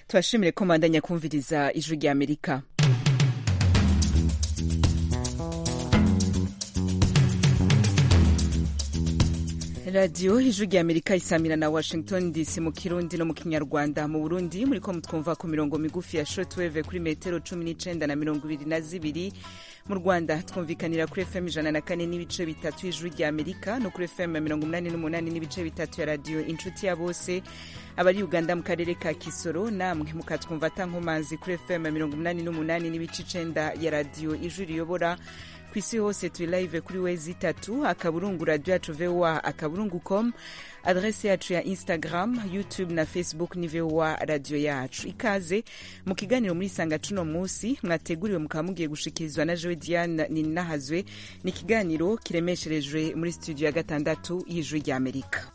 tubashimire ko mbandanya kumviriza ijwi rya amerika radiyo ijwi rya amerika isamira na washington dc mu kirundi no mu kinyarwanda mu burundi muri ko mutwumva ku mirongo migufi ya shortwave kuri metero cumi n'icenda na mirongo ibiri na zibiri mu rwanda twumvikanira kuri fm ijana na kane n'ibice bitatu y'ijwi rya amerika no kuri fm mirongo umunani n'umunani n'ibice bitatu ya radiyo inshuti ya bose abari uganda mu karere ka kisoro namwe mukatwumva atankomanzi kuri fm mirongo umunani n'umunani n'ibice icenda ya radiyo ijwi riyobora ku isi hose turi live kuri wezi itatu akaburungu radio yacu voa akaburungu com adrese yacu ya instagram youtube na facebook ni voa radio yacu ikaze mu kiganiro muri sanga cuno musi mwateguriwe mukaba mugiye gushikirizwa na jewe diane ninahazwe ni ikiganiro kiremesherejwe muri studio ya gatandatu y'ijwi rya amerika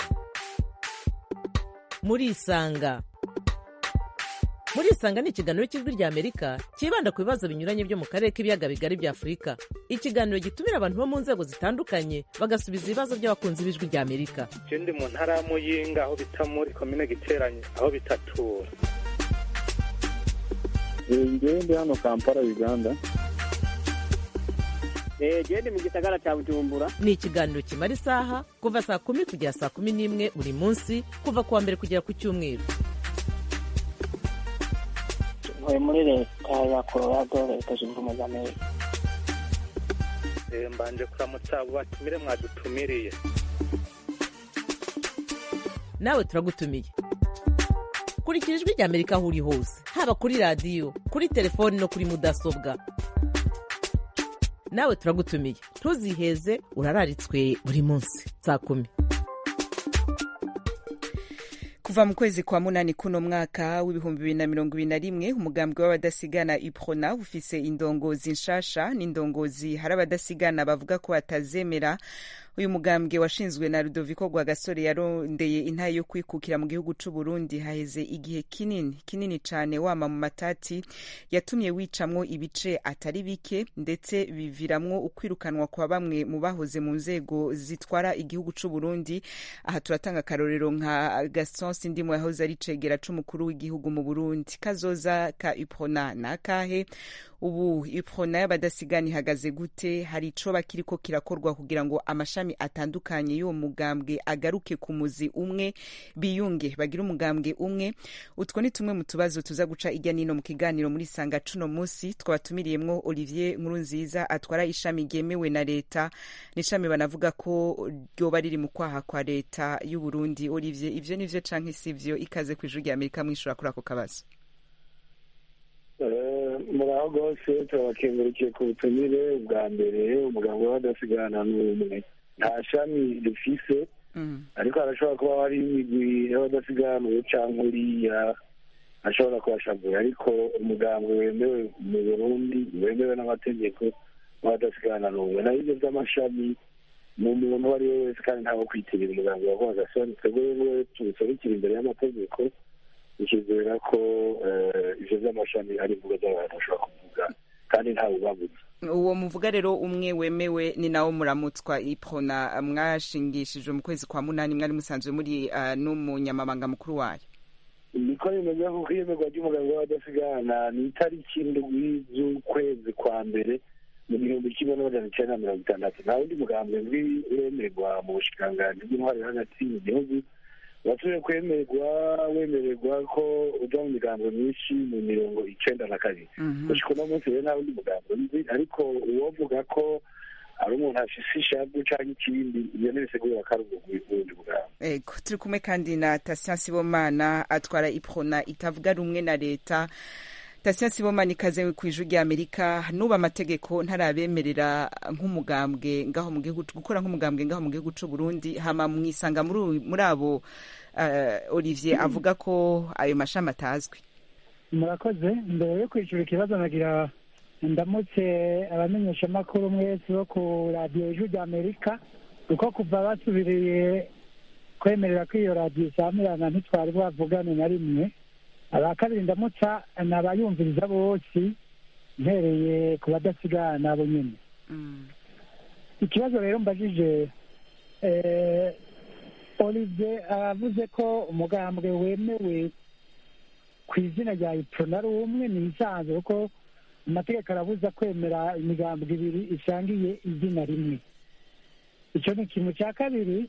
murisanga murisanga ni ikiganiro cy'ijwi rya amerika cyibanda ku bibazo binyuranye byo mu karere k'ibiyaga bigari bya afurika ikiganiro gitumira abantu bo mu nzego zitandukanye bagasubiza ibibazo by'abakunzi b'ijwi rya amerika je ndi mu ntara ya muyinga aho bita muri komine giteranye aho bitatura ngewe ndi hano kampala uganda gende mu gisagara cya bujumbura ni ikiganiro kimara isaha kuva saa kumi kugera saa kumi n'imwe buri munsi kuva ku wa mbere kugera ku cyumweru ntuye muri leta ya colorado leta zunze ubumwe za amerika Eh, mbanje kuramutsa abo batumire mwadutumiriye nawe turagutumiye kurikira ijwi rya amerika aho uri hose haba kuri radiyo kuri telefoni no kuri mudasobwa nawe turagutumiye ntuziheze urararitswe buri munsi saa kumi kuva mu kwezi kwa munani kuno mwaka w'ibihumbi bibiri na mirongo ibiri na rimwe umugambwe w'abadasigana iprona ufise indongozi nshasha n'indongozi hari abadasigana bavuga ko batazemera uyu mugambwe washinzwe na Rudoviko Rwagasore yarondeye intaye yo kwikukira mu gihugu c'u Burundi haheze igihe kinini kinini cane wama mu matati yatumye wicamwo ibice atari bike ndetse biviramwo ukwirukanwa kwa bamwe mu bahoze mu nzego zitwara igihugu c'u Burundi aha turatanga akarorero nka Gaston Sindimo yahoze ari cegera c'umukuru w'igihugu mu Burundi kazoza ka Iprona nakahe ubu iprona y'abadasigana ihagaze gute hari icoba kiriko kirakorwa kugira ngo amashami atandukanye y'uwo mugambwe agaruke ku muzi umwe biyunge bagire umugambwe umwe utwo ni tumwe mu tubazo tuza guca ijya nino mu kiganiro muri sanga cuno musi twabatumiriyemwo olivier nkurunziza atwara ishami ryemewe na leta n'ishami banavuga ko ryoba riri mu kwaha kwa leta y'uburundi olivier ivyo nivyo canke sivyo ikaze kw'ijuru rya amerika mwishura kuri ako kabazo muraho rwose turabakengurukiye ku butumire bwa mbere umuganga w'abadasigana n'umwe nta shami rifise ariko harashobora kuba hari imigwi y'abadasiganuwe canke uriya ashobora kubashavura ariko umugambwe wemewe mu burundi wemewe n'amategeko w'abadasigana n'umwe naho ivyo vy'amashami ni umuntu uwo ari we wese kandi ntawe kwitirira umuganga wa rwagasoni twebwe rero tubiserukira imbere y'amategeko ikizera ko ivyo vy'amashami ari imvugo z'abantu bashobora kuvuga kandi ntawe ubabuza uwo muvuga rero umwe wemewe ni nawo muramutswa iprona mwashingishijwe mu kwezi kwa munani mwari musanzwe muri uh, n'umunyamabanga mukuru wayo niko bimeze kuko iyemerwa ry'umuganga w'abadasigana ni itariki indwi z'ukwezi kwa mbere mu gihumbi kimwe n'amajana icenda na mirongo itandatu nta wundi mugambwe wemerwa mu bushikiranganji bw'intwari hagati mu gihugu wasubiye kwemerwa wemererwa ko uja mu migambo myinshi mu mirongo icenda na kabiri gushika uno munsi rero nta wundi mugambo nzi ariko uwovuga ko ari umuntu afise ishavu canke ikindi iyo ntibisigura ko ari uwundi mugambo ego turi kumwe kandi na Tatien Sibomana atwara iprona itavuga rumwe na leta Tatien Sibomana ikaze kw'ijuru rya Amerika nuba amategeko ntarabemerera nk'umugambwe ngaho mu gihugu gukora nk'umugambwe ngaho mu gihugu c'u Burundi hama mwisanga muri muri abo uh, Olivier avuga ko ayo mashami atazwi murakoze mbere yo kwicura ikibazo nagira ndamutse abamenyeshamakuru mwese bo ku radiyo ijwi rya amerika kuko kuva basubiriye kwemerera ko iyo radiyo isamirana ntitwari bwavugane na rimwe aba kabiri ndamutsa ni abayumviriza bose mpereye ku badasigana bo nyine ikibazo rero mbajije olivier aravuze ko umugambwe wemewe ku izina rya iprona ari umwe ni isanzwe kuko amategeko arabuza kwemera imigambwe ibiri isangiye izina rimwe icyo ni ikintu cya kabiri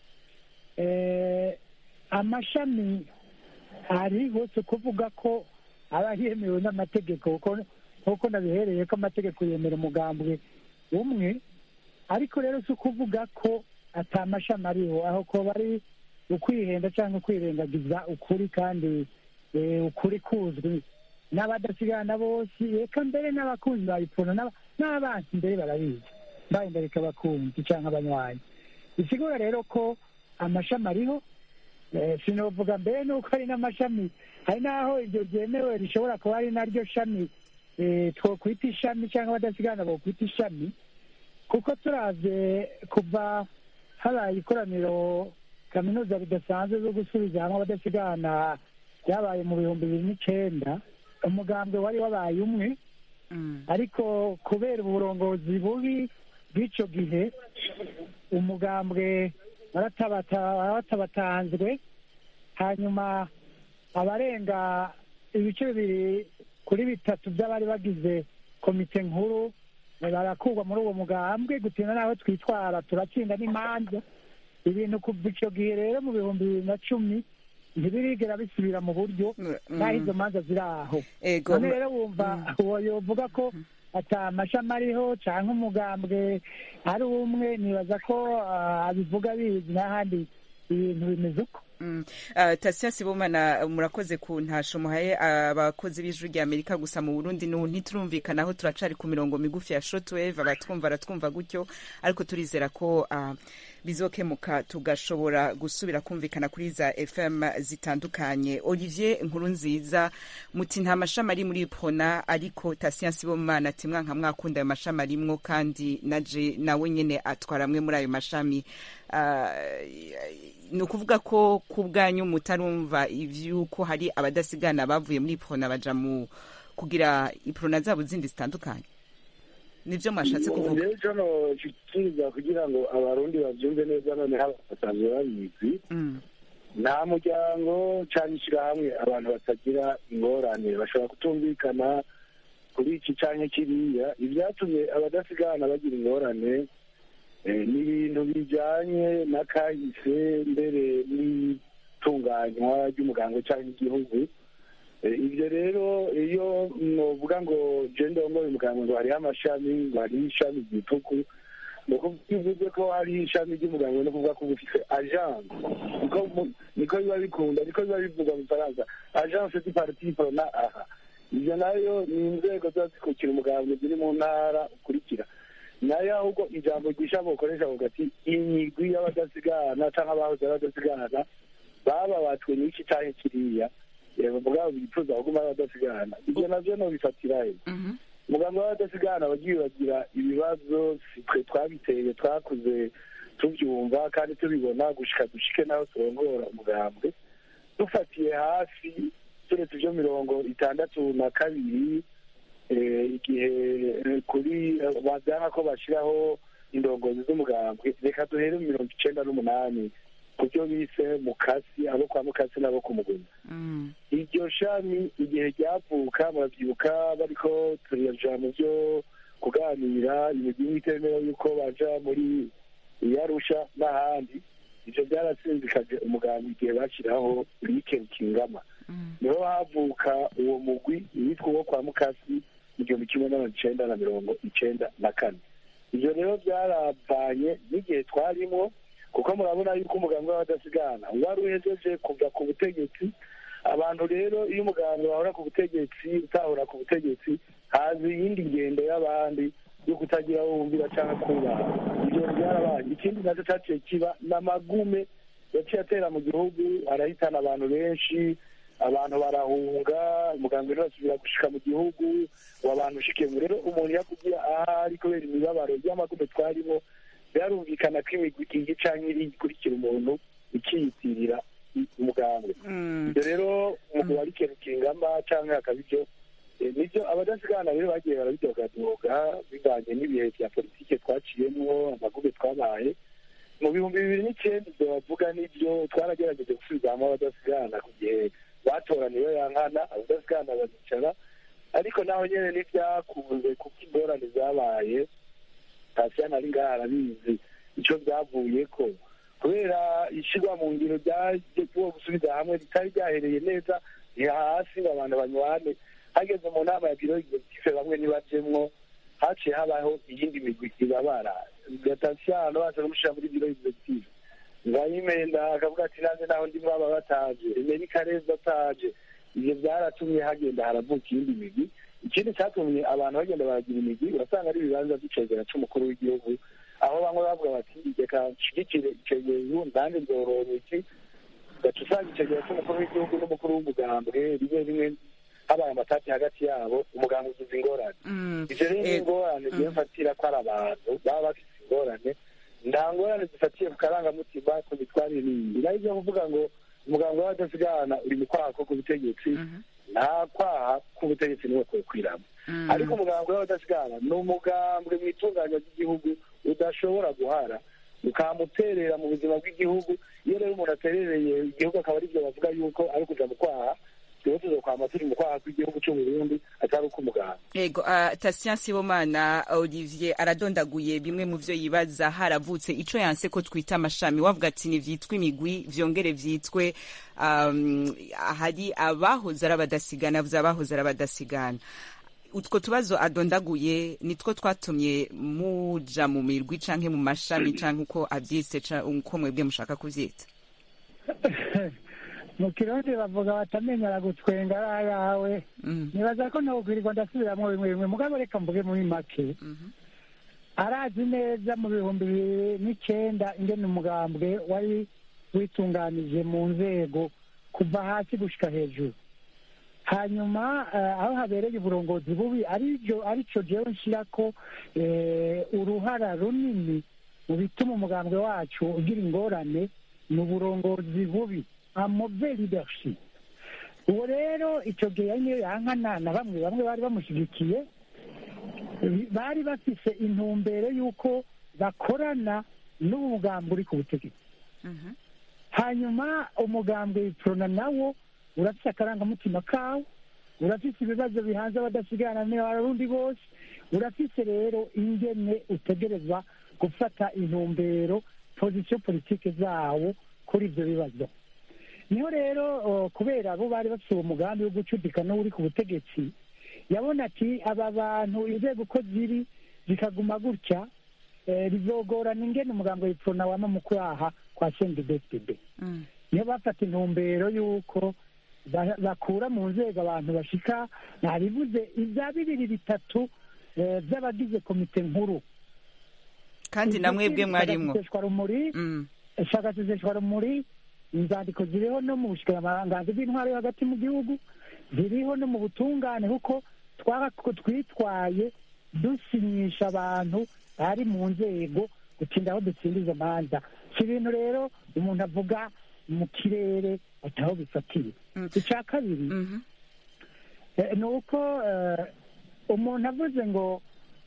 amashami ari hose kuvuga ko aba yemewe n'amategeko kuko nabihereye ko amategeko yemera umugambwe umwe ariko rero si ukuvuga ko atamashami ariho aho ko bari ukwihenda cyangwa kwirengagiza ukuri kandi ukuri kuzwi n'abadasigana bose reka mbere n'abakunzi bayipfuna n'abansi mbere barabizi mbaye reka abakunzi cyangwa abanywanyi bisigura rero ko amashami ariho sinavuga mbere nuko hari n'amashami hari n'aho iryo ryemewe rishobora kuba ari naryo shami twokwita ishami cyangwa abadasigana bokwita ishami kuko turavye kuva habaye ikoraniro kaminuza ridasanzwe zo gusubiza hamwe abadasigana byabaye mu bihumbi bibiri n'icenda umugambwe wari wabaye umwe ariko kubera uburongozi bubi bw'icyo gihe umugambwe waratabatanzwe hanyuma abarenga ibice bibiri kuri bitatu by'abari bagize komite nkuru barakurwa muri uwo mugambwe gutinda n'aho twitwara turatsinda n'imanza ibintu kuva icyo gihe rero mu bihumbi bibiri na cumi ntibirigera bisubira mu buryo n'aho izo manza ziri aho none rero wumva uwo yovuga ko ata amashami ariho cyangwa umugambwe ari umwe nibaza ko abivuga bizi n'ahandi ibintu bimeze uko tasiya sibomana murakoze ku ntasho muhaye abakozi b'ijwi rya amerika gusa mu burundi ntiturumvikanaho turacari ku mirongo migufi ya shotwave abatwumva aratwumva gutyo ariko turizera ko bizokemuka tugashobora gusubira kumvikana kuri za fm zitandukanye olivier nkuru nziza muti nta mashami ari muri pona ariko tasiya sibomana ati mwanka mwakunda ayo mashami arimwo kandi naje nawe nyene atwara amwe muri ayo mashami ni ukuvuga ko ku bwanyu mutarumva ivy'uko hari abadasigana bavuye muri pona baja mu kugira iprona zabo zindi zitandukanye nivyo mwashatse kuvuga rero cano kikiriza kugira ngo abarundi bavyumve neza noneho basanzwe babizi nta muryango canke ishirahamwe abantu batagira ingorane bashobora kutumvikana kuri iki canke kiriya ivyatumye abadasigana bagira ingorane ni ibintu bijanye n'akahise mbere n'itunganywa ry'umuganga cyangwa igihugu ibyo rero iyo novuga ngo jenda wongoye umuganga ngo hariho amashami ngo hariho ishami ryituku ni ukuvuga bivuze ko hariho ishami ry'umuganga no kuvuga ko uba ufite agence niko biba bikunda niko biba bivuga mu faransa agence du parti prona aha ibyo nayo ni inzego ziba zikukira umuganga ziri mu ntara ukurikira nayo ahubwo ijambo ryisha bukoresha avuga ati imigwi y'abadasigana cyangwa abahoze abadasigana bababatwe n'iki cyangwa kiriya mugabo bifuza kuguma abadasigana ibyo navyo nobifatira he muganga w'abadasigana bagiye bagira ibibazo twe twabiteye twakuze tubyumva kandi tubibona gushika dushike naho turongora umugambwe dufatiye hafi turetse ibyo mirongo itandatu na kabiri igihe kuri bazana ko bashyiraho indongozi z'umugambwe reka duhere mu mirongo icenda n'umunani ku byo bise mukasi abo kwa mukasi n'abo ku muguna iryo shami igihe ryavuka murabyibuka bariko turaja mu byo kuganira imigwi itemewe yuko baja muri iyarusha n'ahandi ivyo byarasinzikaje umugambi igihe bashyiraho rike kingama niho havuka uwo mugwi witwa uwo kwa mukasi igihumbi kimwe n'amajana icenda na mirongo icenda na kane ivyo rero byaravanye n'igihe twarimwo kuko murabona yuko umuganga w'abadasigana wari uhejeje kuva ku butegetsi abantu rero iyo umuganga wahora ku butegetsi utahora ku butegetsi haza iyindi ngendo y'abandi yo kutagira aho wumvira cyangwa kubaha ibyo byarabaye ikindi nacyo cyaciye kiba n'amagume yaciye atera mu gihugu arahitana abantu benshi abantu barahunga umuganga rero asubira gushika mu gihugu abantu ushikiye rero umuntu yakubwira ahari kubera imibabaro y'amagume twarimo byarumvikana ko imigwi igiye canke iri ikurikira umuntu ikiyitirira umuganga ibyo rero umugabo ari ikintu kingama canke hakaba ibyo nibyo abadasigana rero bagiye barabidogadoga bivanye n'ibihe vya politike twaciyemwo amagume twabaye mu bihumbi bibiri n'icenda ibyo bavuga nibyo twaragerageje gusubiza hamwe abadasigana ku gihe batoraniwe ya nkana badasigana abadasigana baricara ariko naho nyene ntibyakunze kuko ingorane zabaye tasiyani ari ngaha arabizi ico byavuyeko kubera ishirwa mu ngiro ryaje kuwo gusubiza hamwe ritari ryahereye neza ni hasi ngo abantu banywane hageze mu nama ya biro executive bamwe ntibajemwo haciye habaho iyindi migwi ibabara gatasiyano baza kumushira muri biro executive ngayimenda akavuga ati nanjye naho ndi mwaba bataje emeri kareza ataje ivyo byaratumye hagenda haravuka iyindi migwi ikindi cyatumye abantu bagenda baragira imigwi urasanga ari ibibanza by'icegera c'umukuru w'igihugu aho bamwe bavuga bati reka nshigikire icegera nanjye nzorora iki gaca usanga icegera c'umukuru w'igihugu n'umukuru w'umugambwe rimwe rimwe habaye amatati hagati yabo umugambwe ugize ingorane ivyo rero ni ingorane ziyo mfatira ko ari abantu baba bafite ingorane nta ngorane zifatiye ku karangamutima ku mitwarire n'iyindi naho ivyo kuvuga ngo umuganga w'abadasigana uri mu kwaha ko ku butegetsi nta kwaha k'ubutegetsi niwe kwekwiramo ariko umugambwe w'abadasigana ni umugambwe mu itunganya ry'igihugu udashobora guhara ukamuterera mu buzima bw'igihugu iyo rero umuntu aterereye igihugu akaba ari byo bavuga yuko ari kuja mu kwaha tuba tuzokwama turi mu kwaha kw'igihugu c'uburundi atari uko umuganga ego uh, tasian sibomana olivier aradondaguye bimwe mu vyo yibaza haravutse ico yanse ko twita amashami wavuga ati nivyitwe imigwi vyongere vyitwe um, hari abahoze ari abadasigana avuze abahoze ari abadasigana utwo tubazo adondaguye nitwo twatumye muja mu mirwi canke mu mashami canke uko avyise uko mwebwe mushaka kuvyita mu kirundi bavuga batamenyera gutwenga ari ayawe nibaza ko ntawubwirirwa ndasubiramwo bimwe bimwe mugabo reka mvuge muri make arazi neza mu bihumbi bibiri n'icenda ingene umugambwe wari witunganije mu nzego kuva hasi gushika hejuru hanyuma aho habereye uburongozi bubi arico jewe nshirako uruhara runini mu bituma umugambwe wacu ugira ingorane ni uburongozi bubi amove leadership uwo rero icyo gihe niyo yankana na bamwe bamwe bari bamushyigikiye bari bafise intumbero y'uko bakorana n'ubu mugambi uri ku butegetsi hanyuma umugambwe wiprona nawo urafise akarangamutima kawo urafise ibibazo bihanze abadasigana n'abarundi bose urafise rero ingene utegerezwa gufata intumbero pozisiyo politike zawo kuri ibyo bibazo niho rero kubera abo bari bafite uwo mugambi wo gucudika n'uri ku butegetsi yabona ati aba bantu inzego uko ziri zikaguma gutya bizogorana ingene umugambi w'ipfuna wama mu kwaha kwa sendibesitebe niyo bafata intumbero y'uko bakura mu nzego abantu bashika ntabivuze ibya bibiri bitatu by'abagize komite nkuru kandi na mwebwe mwarimwo rumuri shakaseseshwa rumuri inzandiko ziriho no mu bushikiranganzi bw'intwaro yo hagati mu gihugu ziriho no mu butungane kuko twitwaye dusinyisha abantu bari mu nzego gutinda aho dutsinda izo manza si ibintu rero umuntu avuga mu kirere ataho bifatiye icya kabiri ni uko umuntu avuze ngo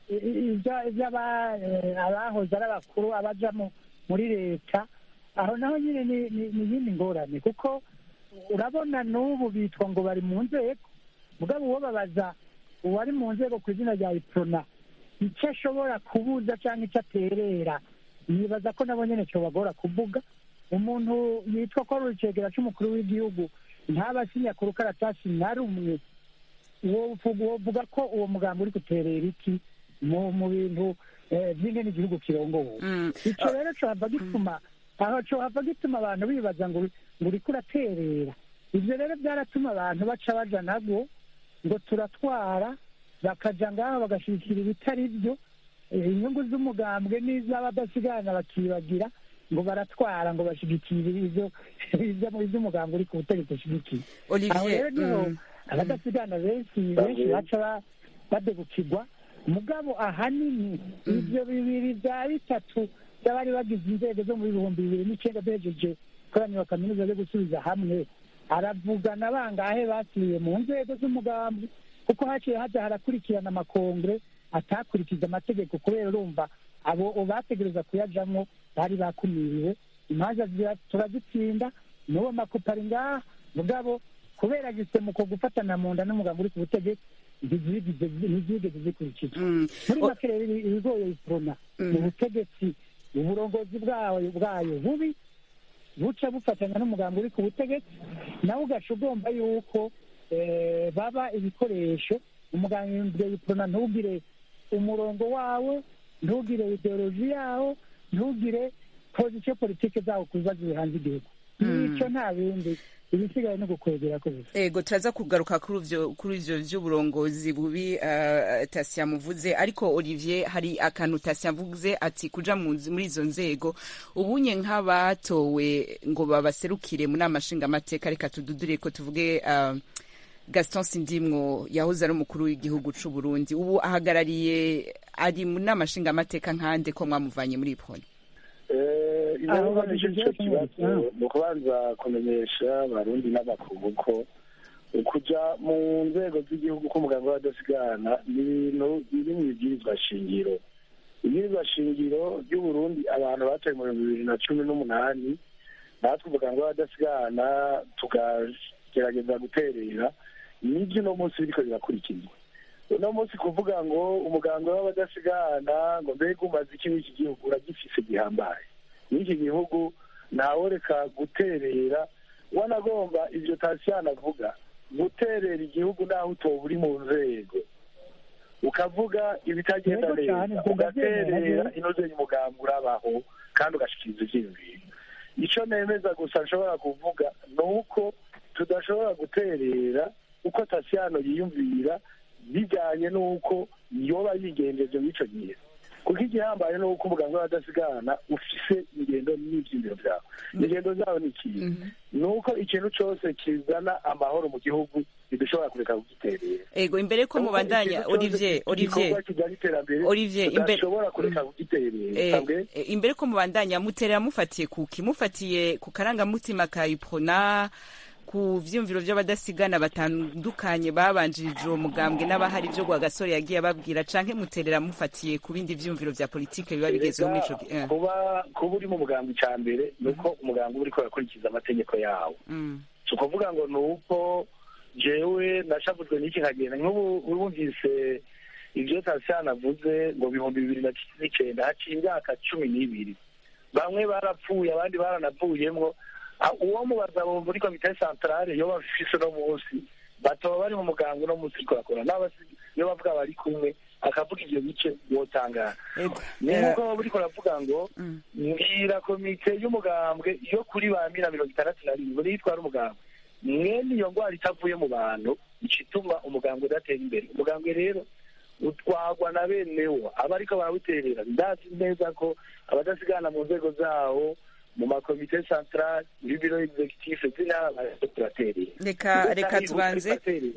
abahoze ari abakuru abaja muri leta aho naho nyine ni iyindi ngorane kuko urabona n'ubu bitwa ngo bari mu nzego mugabo uwo babaza uwari mu nzego ku izina rya iprona icyo ashobora kubuza cyangwa icyo aterera nibaza ko nabo nyine bagora kuvuga umuntu yitwa ko ari urukegera cy'umukuru w'igihugu ntaba asinya ku rukaratasi na rumwe wovuga ko uwo mugambi uri guterera iki mu bintu by'ingene igihugu kirongowe icyo rero cohava gituma aho cohava gituma abantu bibaza ngo uriko uraterera ibyo rero byaratuma abantu baca baja nabwo ngo turatwara bakaja ngaho bagashikira ibitari byo inyungu z'umugambwe n'iz'abadasigana bakibagira ngo baratwara ngo bashigikire ivyo ivy'umugambwe uri ku butegetsi ushigikiye aho rero niho abadasigana benshi benshi baca badebukirwa mugabo ahanini ivyo bibiri vya bitatu by'abari bagize inzego zo mu bihumbi bibiri n'icyenda bejeje koraniro kaminuza yo gusubiza hamwe aravugana bangahe basubiye mu nzego z'umugambi kuko haciye haja harakurikirana amakongre atakurikiza amategeko kubera urumva abo bategereza kuyajamwo bari bakumiriwe imanza turazitsinda n'uwo makupa ari ngaha mugabo kubera gisemuko gufatana mu nda n'umuganga uri ku butegetsi ntizigeze zikurikizwa muri make rero ibigoye iprona mu butegetsi uburongozi bwayo bwayo bubi buca bufatanya n'umuganga uri ku butegetsi nawe ugaca ugomba yuko baba ibikoresho umuganga iprona ntugire umurongo wawe ntugire ideoloji yawo ntugire pozisiyo politike zawo ku bibazo bihanze igihugu nicyo nta bindi ibisigaye no gukwegera ko bisa ego turaza kugaruka kuri ivyo kuri ivyo vy'uburongozi bubi uh, Tasia muvuze ariko Olivier hari akantu Tasia avuze ati kuja muri izo nzego ubunye nk'abatowe ngo babaserukire mu nama nshingamateka reka tududure ko tuvuge uh, Gaston Sindimwo yahoze ari umukuru w'igihugu c'u Burundi ubu ahagarariye ari mu nama nshingamateka nkande ko mwamuvanye muri iponi inama nicyo kibazo ni ukubanza kumenyesha abarundi n'abakubu ko kuja mu nzego z'igihugu k'umuganga w'abadasigana ni ibintu biri mu ibwirizwa shingiro ibwirizwa shingiro ry'uburundi abantu batoye mu bihumbi bibiri na cumi n'umunani natwe umuganga w'abadasigana tukagerageza guterera nibyo uno munsi biriko birakurikizwa uno munsi kuvuga ngo umuganga w'abadasigana ngo mbega umaze iki w'iki gihugu uragifise gihambaye n'iki gihugu ntaworeka guterera wanagomba ivyo tasiyani avuga guterera igihugu naho utoba uri mu nzego ukavuga ibitagenda neza ugaterera inozeye umugambi urabaho kandi ugashikiriza ivyiyumviro ico nemeza gusa nshobora kuvuga ni uko tudashobora guterera uko tasiyano yiyumvira bijyanye n'uko yoba yigenjeje mw'ico gihe kuko igihambaye ni uko umuganga w'abadasigana ufise ingendo n'ivyiyumviro vyawe ingendo zawe ni ikintu ni uko ikintu cose kizana amahoro mu gihugu ntidushobora kureka kugiterera ego imbere ko mubandanya Olivier Olivier Olivier imbere tudashobora kureka kugiterera imbere ko mubandanya muterera mufatiye kuki mufatiye ku karangamutima ka iprona ku vyumviro vy'abadasigana batandukanye babanjirije uwo mugambwe n'abahari vyo gwa gasore yagiye ababwira canke muterera mufatiye ku bindi vyumviro vya politike biba bigezeho muri ico kuba kuba uri mu mugambwe ca mbere ni uko umugambwe uriko urakurikiza amategeko yawo si ukuvuga ngo ni uko jewe nashavuzwe n'iki nkagenda nk'ubu urumvise ivyo tasiyani avuze ngo bihumbi bibiri na n'icenda haciye imyaka cumi n'ibiri bamwe barapfuye abandi baranavuyemwo uwo mubaza muri komite santarare iyo bafise uno munsi batoba bari mu muganga uno munsi uriko bakora iyo bavuga bari kumwe akavuga ivyo bice wotangara ni nk'uko baba uriko uravuga ngo mbwira komite y'umugambwe yo kuri ba mina mirongo itandatu na rimwe niyo itwara umugambwe mwene iyo ngwara itavuye mu bantu ica ituma umugambwe udatera imbere umugambwe rero utwagwa na benewo aba ariko barawuterera ndazi neza ko abadasigana mu nzego zawo mu makomite centrale muri biro executif z'intara turaterera reka reka tubanze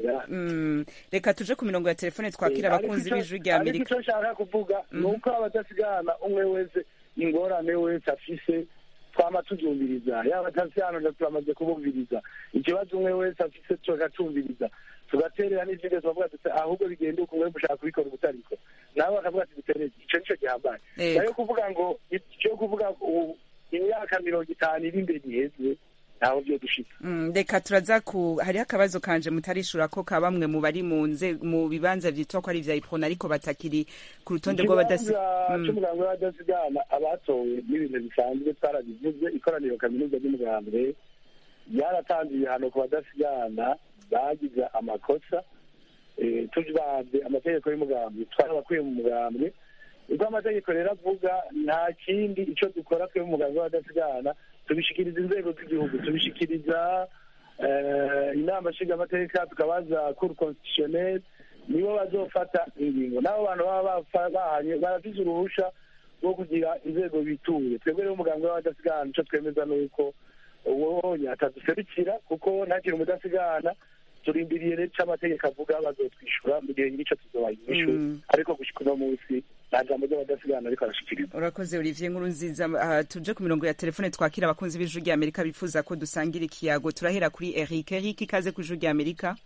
reka tuje ku mirongo ya telefone twakira abakunzi b'ijwi rya amerika ariko icyo nshaka kuvuga ni uko abadasigana umwe wese ingorane wese afise twama tubyumviriza yaba tasiyano turamaze kubumviriza ikibazo umwe wese afise tugatumviriza tugaterera n'izindi tukavuga tuti ahubwo bigenda uko mwe mushaka kubikora ubutariko nabo bakavuga ati duterere ico nico gihambaye nayo kuvuga ngo icyo kuvuga imyaka mirongo itanu iri imbere iheze ntaho byo dushika reka turaza ku hariho akabazo kanje mutarishura ko ka bamwe mu bari mu nze mu bibanza vyitwa ko ari vya iprona ariko batakiri ku rutonde rw'abadasi c'umugambwe w'abadasigana abatowe n'ibintu bisanzwe twarabivuze ikoraniro kaminuza ry'umugambwe ryaratanze ibihano ku badasigana bagize amakosa tubavye amategeko y'umugambwe twarabakuye mu mugambwe ubwo amategeko rero avuga nta kindi icyo dukora twe umuganga w'abadasigana tubishikiriza inzego z'igihugu tubishikiriza inama nshingamateka tukabaza kuru constitutionnel nibo bazofata ingingo n'abo bantu baba bahanye barafise uruhusha rwo kugira inzego bituye twebwe rero umuganga w'abadasigana ico twemeza ni uko uwonye ataduserukira kuko ntakiri umudasigana turindiriye rero ico amategeko avuga bazotwishyura mu gihe nyirico tuzobaha inyishu ariko gushika uno munsi nta jambo ry'abadasigana ariko arashikiriza urakoze olivier nkuru nziza uh, tuje ku mirongo ya telefone twakira abakunzi b'ijuru rya amerika bifuza ko dusangira ikiyago turahera kuri eric eric ikaze ku ijuru rya amerika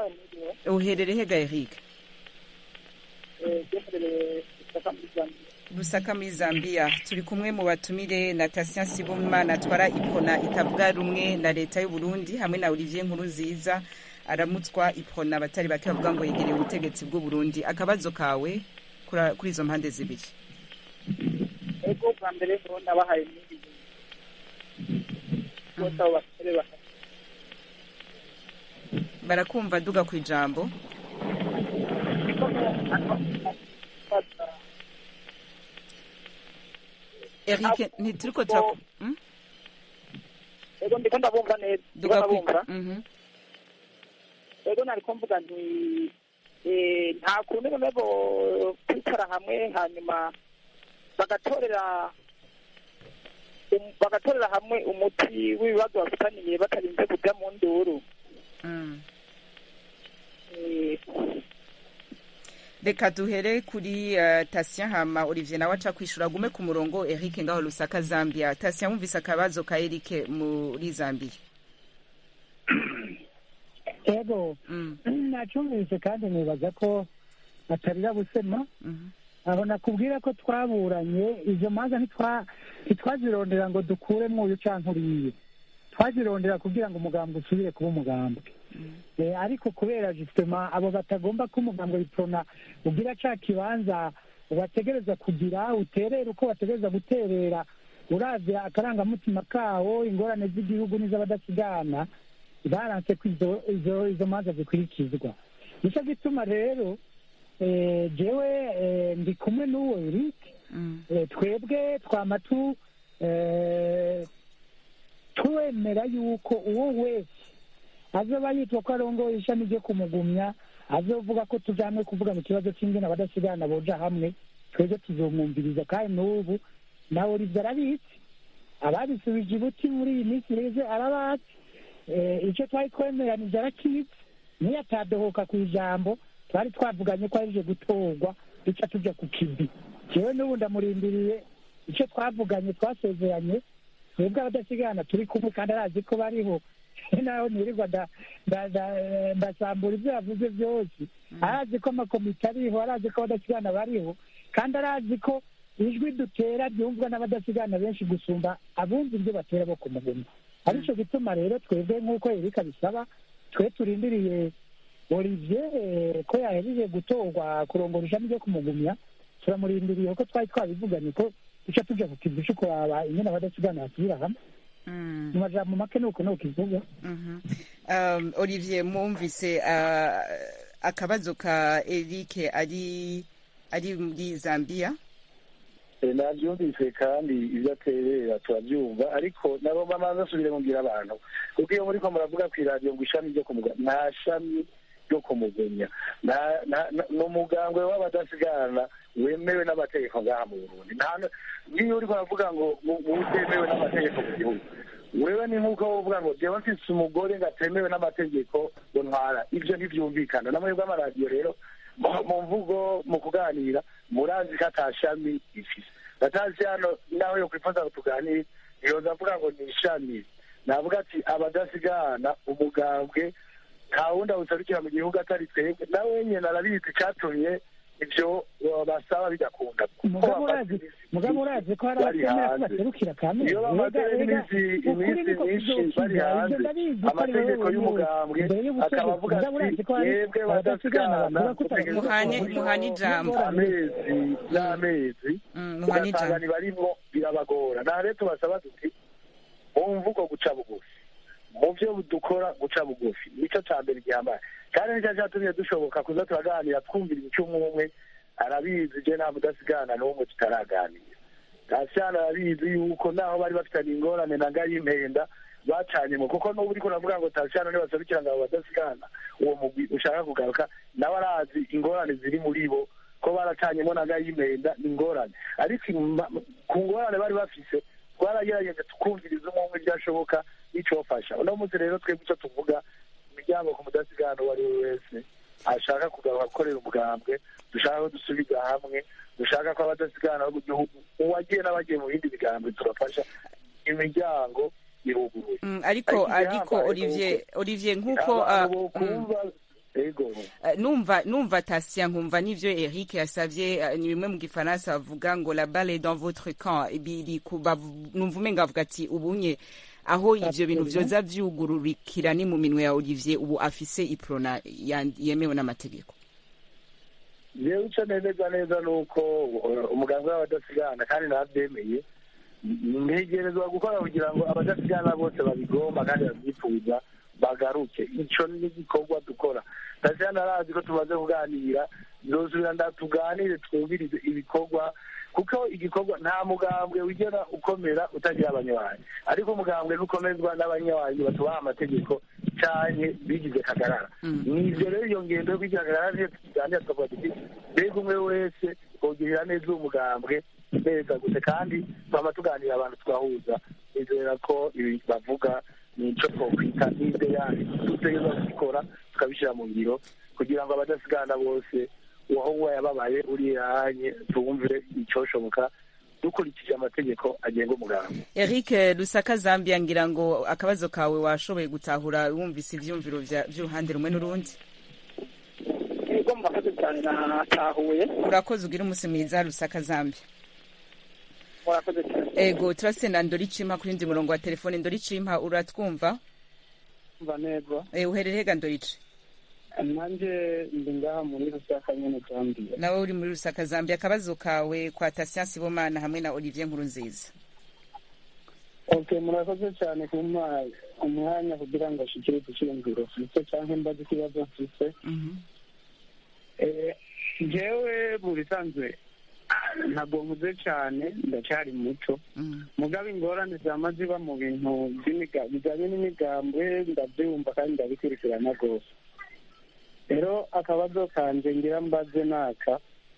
uherere hega eric Lusaka muri Zambia turi kumwe mu batumire na Tatien Sibomana atwara ipona itavuga rumwe na leta y'u Burundi hamwe na Olivier Nkurunziza aramutswa ipona abatari bake bavuga ngo yegereye ubutegetsi bw'u Burundi akabazo kawe kura- kuri izo mpande zibiri ego bwa mbere ho nabahaye n'ibintu bose abo basore baka barakumva duga ku ijambo Eric ntituriko turaku Mm? ego ndiko ndabumva neza ndiko duga ku ndabumva Mhm. ego nariko mvuga nti eh, nta kuntu bamwe bo kwicara hamwe hanyuma bagatorera um- bagatorera hamwe umuti w'ibibazo bafitaniye batarinze kuja mu nduru Mm. Eh, reka duhere kuri uh, Tatien hama Olivier nawe aca kwishura gume ku murongo Eric ngaho Lusaka Zambia Tatien wumvise akabazo ka Eric muri Zambia ego Mm. nacumvise kandi nibaza ko batarira busema Mhm. aho nakubwira ko twaburanye izo manza ntitwa- ntitwazirondera ngo dukuremo uyu canke uriye twazirondera kugira ngo umugambwe usubire kuba umugambwe Eh, ariko kubera justement abo batagomba ko umugambwe w'iprona ugira ca kibanza bategereza kugira uterera uko bategereza guterera uravye akarangamutima kawo ingorane z'igihugu n'iz'abadasigana baranse ko izo izo izo manza zikurikizwa nico gituma rero eh, jewe eh, ndi kumwe n'uwo Eric Mm. eh, twebwe twama tu eh, twemera yuko uwo wese azoba yitwa ko arongoye ishami ryo kumugumya azovuga ko tuja hamwe kuvuga mu kibazo c'ingene abadasigana boja hamwe twebwe tuzomwumviriza kandi n'ubu nawe Olivier arabizi ababisubije ibuti muri iyi minsi iheze arabazi Eh, ico twari twemeranije arakizi niyo atadohoka ku ijambo twari twavuganye ko arije gutorwa duca tuja ku kibi jewe n'ubu ndamurindiriye icyo twavuganye twasezeranye twebwe abadasigana turi kumwe kandi arazi ko bariho naho nirirwa nda- nda- nda- ndasambura ibyo yavuze byose arazi ko amakomite ariho arazi ko abadasigana bariho kandi arazi ko ijwi dutera ryumvwa n'abadasigana benshi gusumba abumva ibyo batera bo kumuguma arico gituma rero twebwe nk'uko erika bisaba twe turindiriye olivier eh, ko yahejeje gutorwa kurongora ishami ryo kumugumya turamurindiriye ko twari twabivuganye ko duca tuja ku kivu co kuraba ingene abadasigana basubira hamwe Mm. mu majambo make nuko nuko ivuga Mhm. Um, Olivier mwumvise uh, akabazo ka Eric ari ari muri Zambia Eh, nabyumvise kandi ibyo aterera turabyumva ariko nabo bamanza asubire mubwira abantu kuko iyo muriko muravuga ku iradiyo ngo ishami ryo kumuganya nta shami ryo kumugenya Na- na- na- ni umugambwe w'abadasigana wemewe n'amategeko ngaha mu burundi nta n- n'iyo uriko uravuga ngo ngo ngo utemewe n'amategeko mu gihugu wewe ni nk'uko wovuga ngo jewe mfise umugore ngo atemewe n'amategeko ngo ntwara ivyo ntivyumvikana namwe bw'amaradiyo rero mu- mu mvugo mu kuganira murazi ko ata shami ifise batazi hano nawe yo kwifuza tuganire yoza avuga ngo ni ishami navuga ati abadasigana umugambwe nta wundi awuserukira mu gihugu atari twebwe nawe nyene arabizi icatumye ivyo uh, basaba bidakunda kuko mugabo bamaze urazi iminsi mugabo myinshi urazi ko hari bari abatemera ko hanze. baserukira kamere iyo bamaze iminsi iminsi myinshi bari hanze amategeko y'umugambwe akaba avuga ati yebwe badasigana Muhane- muhane ijambo. amezi n'amezi Mm, muhane ijambo. ugasanga ntibarimwo birabagora naho rero tubasaba tuti mu mvugo guca bugufi mu byo dukora guca bugufi nicyo cya mbere gihambaye kandi nicyo cyatumye dushoboka kuza turaganira twumvira icumwe umwe arabizi je nta mudasigana n'umwe tutaraganira gashyana arabizi yuko naho bari bafitanye ingorane na ngayimpenda bacanyemo kuko n'ubu uriko uravuga ngo tashyana ntibasabikira ngo abo badasigana uwo mugwi ushaka kugaruka nawe arazi ingorane ziri muri bo ko baracanyemo na ngayimpenda ni ingorane ariko ima- ku ngorane bari bafise twaragerageje tukumviriza umwe umwe ibyashoboka n'icofasha uno munsi rero twebwe icyo tuvuga imiryango ku mudasigana uwo ari we wese ashaka kugaruka gukorera umugambwe dushaka ko dusubiza hamwe dushaka ko abadasigana bo mu gihugu uwagiye n'abagiye mu bindi bigambwe turafasha imiryango iruguruye Mm, ariko Ariko ariko igihambaye Olivier nuko Olivier nkuko abantu uh, mm, bokumva yego Eh, numva numva tasiya nkumva n'ivyo Eric yasavye eh, ni bimwe mu gifaransa bavuga ngo la balle est dans votre camp biri ku bavu- numva umenga avuga ati ubunye aho ivyo bintu vyoza vyugururikira ni mu minwe ya Olivier ubu afise iprona yan- yemewe n'amategeko yewe icyo nemeza neza ni uko uh, umuganga w'abadasigana kandi nabyemeye ntegerezwa gukora kugira ngo abadasigana bose babigomba kandi babyifuza bagaruke icyo ni igikorwa dukora ndasigana arazi ko tumaze kuganira nzosubira ndatuganire twumvirize ibikorwa kuko igikorwa nta mugambwe wigera ukomera utagira abanywanyi ariko umugambwe ntukomezwa n'abanywanyi batubaha amategeko cyane bigize kagarara ni ibyo rero iyo ngendo yo kwigira kagarara niyo tukiganira tukavuga tuti mbega umwe wese kogirira neza uwo mugambwe neza gusa kandi twama tuganira abantu twahuza nizera ko ibi bavuga ni icyo twokwita n'ibyo yandi dutegereza kubikora tukabishyira mu ngiro kugira ngo abadasigana bose uwaho yababaye urihanye tumve icyoshoboka dukurikije amategeko agenga umuganga Eric Lusaka Zambia ngira ngo akabazo kawe washoboye gutahura wumvise ivyumviro vya- vy'uruhande rumwe n'urundi yego murakoze cyane natahuye urakoze ugira umunsi mwiza Lusaka Zambia murakoze cyane ego turasenda Ndoricima kuri ndi murongo wa telefone Ndoricima uratwumva mva neza eh uherereye ga Ndorici nanjye ndi ngaha muri rusaka nyene zambia nawe uri muri Lusaka Zambia akabazo kawe kwa Tasian Sibomana hamwe na Olivier Nkurunziza okay murakoze cyane kumpa umwanya kugira ngo ashikirize icyiyumviro mfise canke mbaze ikibazo mfise Mhm Eh, jewe mu bisanzwe ntabwo nkuze cyane ndacyari muto mhm mugabo ingorane zama ziba mu bintu by'imiga- bijyanye n'imigambwe ndabyumva kandi ndabikurikirana rwose rero akabazo kanje ngira mbaze naka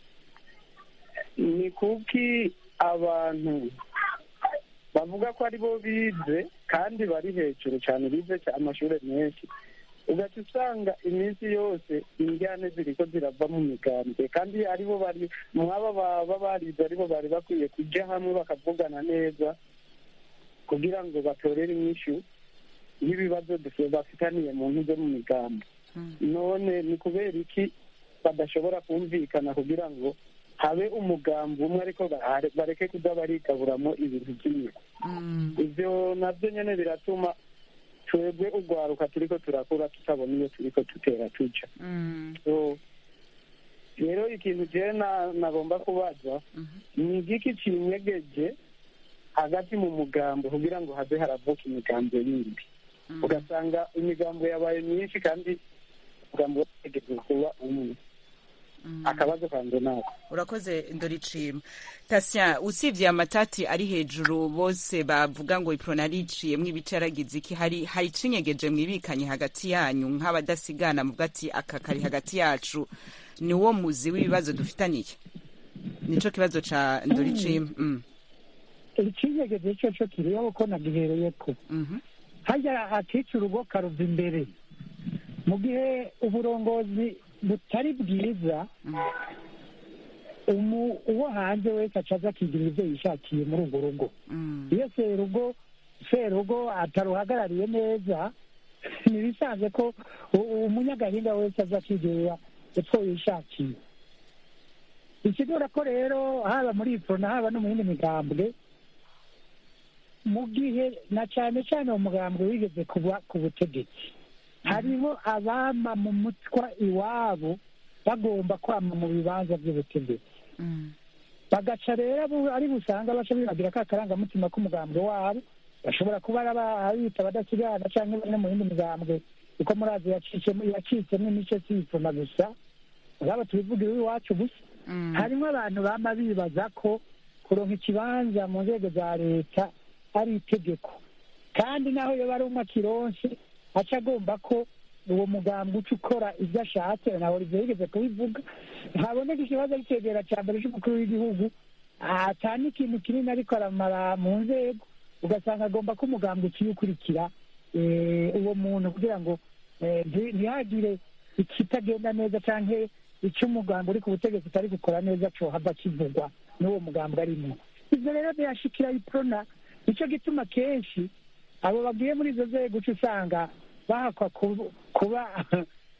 ni kuki abantu bavuga ko ari bo bize kandi bari hejuru cyane bize ca- amashuri menshi ugaca usanga iminsi yose injyane ziriko zirava mu migambwe kandi aribo bari mwaba baba barize aribo bari bakwiye kujya hamwe bakavugana neza kugira ngo batorere inyishu y'ibibazo dufite bafitaniye mu ntu zo mu migambi none ni kubera iki badashobora kumvikana kugira ngo habe umugambi umwe ariko bare- bareke kuza barigaburamo ibintu by'inyuma mhm ibyo nabyo nyine biratuma twebwe urwaruka turiko turakura tutabona iyo turiko dutera tuja mhm So, rero ikintu jewe na- nagomba kubaza mhm ni igiki kinyegeje hagati mu mugambo kugira ngo habe haravuka imigambo yindi ugasanga imigambo yabaye myinshi kandi umugambo wategetswe kuba umwe akabazo kanje nako urakoze ndoricima tasya usibye amatati ari hejuru bose bavuga ngo iprona ariciyemwo ibice yaragize iki hari hari icinyegeje mwibikanye hagati yanyu nk'abadasigana muvuga ati aka kari hagati yacu ni wo muzi w'ibibazo dufitaniye nico kibazo ca ndoricima mm. ikinyegeze cyo cyo kiriho ko nagihereye ko mhm hajya atica urugo karuva imbere mu gihe uburongozi butari bwiza umu- uwo hanze wese acaza akigira ibyo yishakiye muri urwo rugo mm. iyo serugo serugo ataruhagarariye neza ntibisanzwe ko u- umunyagahinga wese aza akigirira epfo yishakiye ikigira ko rero haba muri iprona haba no mu yindi migambwe mu gihe na cyane cyane uwo mugambwe wigeze kuba ku butegetsi hariho abama mu mutwa iwabo bagomba kwama mu bibanza by'ubutegetsi Mm. bagaca rero abo ari busanga baca bibagira ka karangamutima k'umugambwe wabo bashobora kuba ari aba- abita abadasigana cyangwa bamwe mu yindi migambwe kuko murazi yacitsemo yacitsemo imice siyipfuna gusa ngaba tubivugira iwacu gusa Mm. harimo abantu bama bibaza ko kuronka ikibanza mu nzego za leta ari itegeko kandi naho yoba ari umwe akironse aca agomba ko uwo mugambwe uca ukora ibyo ashatse nawe ibyo yigeze kubivuga haboneka ikibazo cyegera cya mbere cy'umukuru w'igihugu ata n'ikintu kinini ariko aramara mu nzego ugasanga agomba ko umugambwe uciye ukurikira eh, uwo muntu kugira ngo eh, nti- ntihagire ikitagenda neza cyangwa icyo umugambi uri ku butegetsi utari gukora neza cohava kivugwa n'uwo mugambwe arimo ibyo rero byashikira iprona nicyo gituma kenshi abo bagiye muri izo nzego uca usanga bahakwa ku- kuba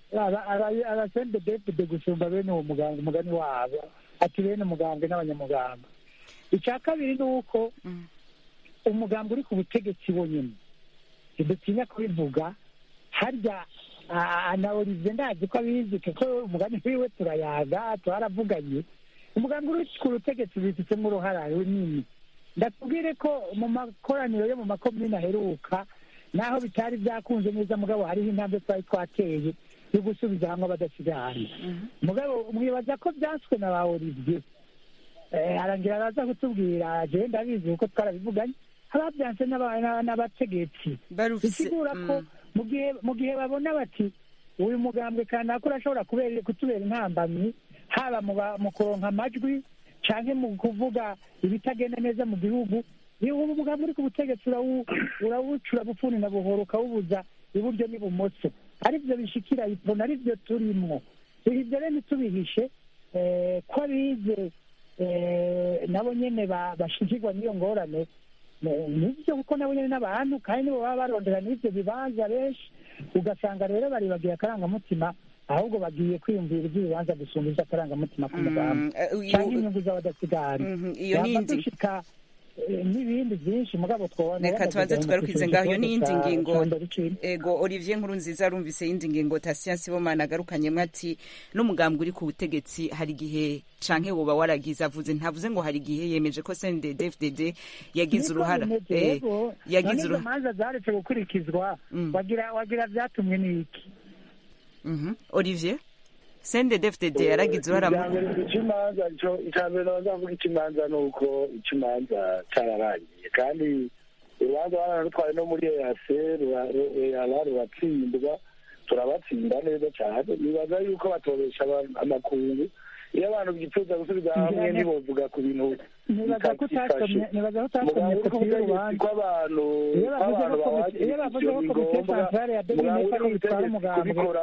abasende depute gusumba bene uwo muganga umugani wabo ati bene umugambwe n'abanyamuganga icya kabiri ni uko umuganga uri ku butegetsi wonyine ntidutinya kubivuga harya na olivier ndazi ko abizi kuko umugani wiwe turayaga twaravuganye umuganga uri ku butegetsi bifitemo uruhara runini ndakubwire ko mu makoraniro yo mu makomine aheruka naho bitari byakunze neza mugabo hariho intambwe twari twateye yo gusubiza hamwe abadasigana mugabo mwibaza ko byanswe na ba olivier arangira araza kutubwira jewe ndabizi kuko twarabivuganye ababyanse n'abategetsi bisigura ko mu gihe babona bati uyu mugambwe kanaka urashobora kutubera intambamyi haba mu kuronka amajwi cyangwa mu kuvuga ibitagenda neza mu gihugu ubu umugambi uri ku butegetsi urawucura bufuni na buhoro ukawubuza iburyo n'ibumoso aribyo bishikira ipfuna aribyo turimo ibyo rero ntitubihishe ko abize nabo nyine bashikirwa n'iyo ngorane nibyo kuko nabo nyine n'abantu kandi nibo baba barondera n'ibyo bibanza benshi ugasanga rero baribagiye akarangamutima ahubwo bagiye kwiyumvira iby'ibibanza gusumba iby'akarangamutima k'umugambi cyangwa inyungu z'abadasigara yaba dushika n'ibindi byinshi mugabo twabona reka tubanze tugarukize ngaho iyo n'iyindi ngingo ego olivier nkuru nziza arumvise y'indi ngingo tasiya sibomana agarukanyemo ati n'umugambwe uri ku butegetsi hari igihe canke woba waragize avuze ntavuze ngo hari igihe yemeje ko CNDD FDD yagize uruhara eh yagize uruhara manza zaretse gukurikizwa wagira wagira byatumwe n'iki mhm Olivier CNDD FDD yaragize uruhara mu ikimanza cyo icambere nazavuga ikimanza nuko ikimanza cyararangiye kandi urubanza baranarutwaye no muri EAC ruratsindwa turabatsinda neza cyane nibaza yuko batoresha amakungu iyo abantu byifuza gusubiza hamwe ntibovuga ku bintu bitakifashe muganga uri ku butegetsi kw'abantu kw'abantu bawagira ivyo ni ngombwa muganga uri ku butegetsi kubikora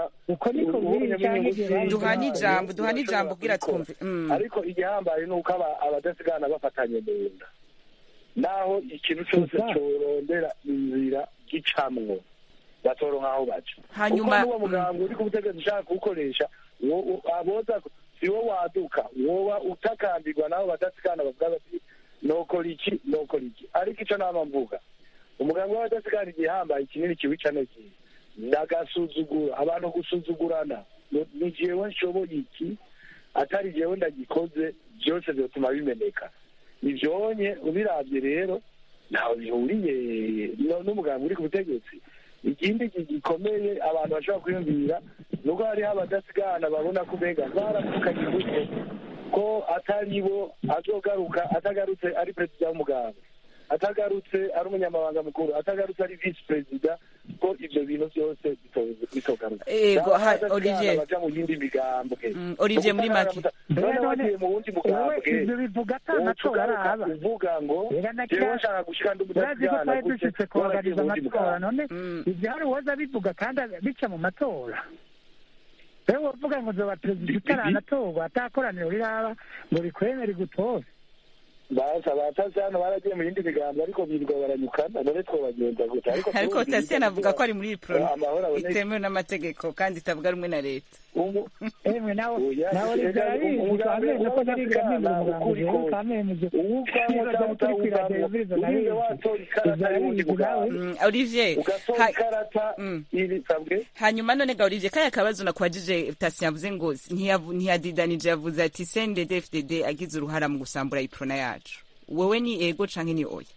duhana ijambo duhana ijambo ubwira twumve ariko igihambaye ni uko abadasigana bafatanye mu nda naho ikintu cyose corondera inzira gicamwo batoronka aho baca hanyuma n'uwo muganga uri ku butegetsi ushaka kuwukoresha aboza si wo waduka woba utakambirwa nabo badasigana bavuga bati nokora iki nokora iki ariko ico nama mvuga umuganga w'abadasigana igihambaye kinini kiwica n'ikihe ndagasuzugura abantu gusuzugurana ni jewe nshoboye iki atari jewe ndagikoze byose byotuma bimeneka ivyonye ubiravye rero ntaho bihuriye n'umuganga uri ku butegetsi ikindi gikomeye abantu bashobora kwiyumvira nuko hariho abadasigana babona ko umenga baravukanye imbuto ko atari bo azogaruka atagarutse ari perezida w'umuganga atagarutse ari umunyamabanga mukuru atagarutse ari visi perezida ko ivyo bintu byose bitogaruka olivier baja mu yindi migambwe olivier muri make none bagiye mu wundi mugambwe ivyo bivuga ata matora araba uvuga ngo jewe nshaka gushika ndi urazi ko umudasigana twari gute dushitse kubaganiza amatora none ivyo hari uwoza bivuga kandi bica mu matora rero wovuga ngo zoba perezida utaranatorwa atakoraniro riraba ngo rikwemere igutore basa batasi hano baragiye mu yindi migambo ariko birirwa baranyukana none twobagenza gute ariko ariko tasiyani avuga ko ari muri pro amahoro aboneka itemewe n'amategeko kandi itavuga rumwe na leta umu emwe nawe Oya, nawe ega, ribyarabizi umugambi kamene ko nari gamene w'abadasigana umugambi ukuri rero kose. kamene uwuvamwo cyangwa utawuvamwo urize watora ikarata y'uwundi mugambi Mm, olivier ugatora ha- ikarata Mm. ibisabwe hanyuma none ga olivier kaya kabazo nakwajije tasi yavuze ngo ntiyavu- ntiyadidanije yavuze ati sendede fdd agize uruhara mu gusambura iprona yacu wowe ni ego canke ni oya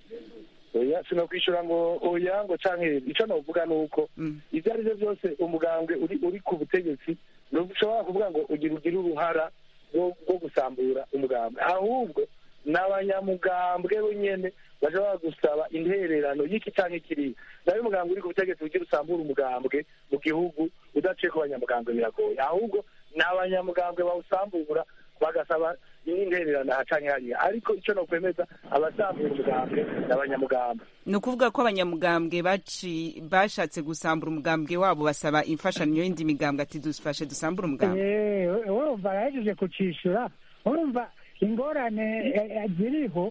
oya sinokwishura ngo oya ngo canke ico novuga ni uko Mm. ivyo ari vyo vyose umugambwe uri uri ku butegetsi ntushobora kuvuga ngo ugira ugire uruhara rwo rwo gusambura umugambwe ahubwo ni abanyamugambwe nyene bashobora gusaba intererano y'iki canke kiriya nawe umugambwe uri ku butegetsi ugira usambura umugambwe mu gihugu udaciye ku banyamugambwe biragoye ahubwo ni abanyamugambwe bawusambura bagasaba n'intererano aha canke hariya ariko ico nokwemeza abasambura umugambwe ni abanyamugambwe ni ukuvuga ko abanyamugambwe baci bashatse gusambura umugambwe wabo basaba imfashanyo y'indi migambwe ati dufashe dusambure umugambwe urumva arahejeje kucishura urumva ingorane eh, eh, ziriho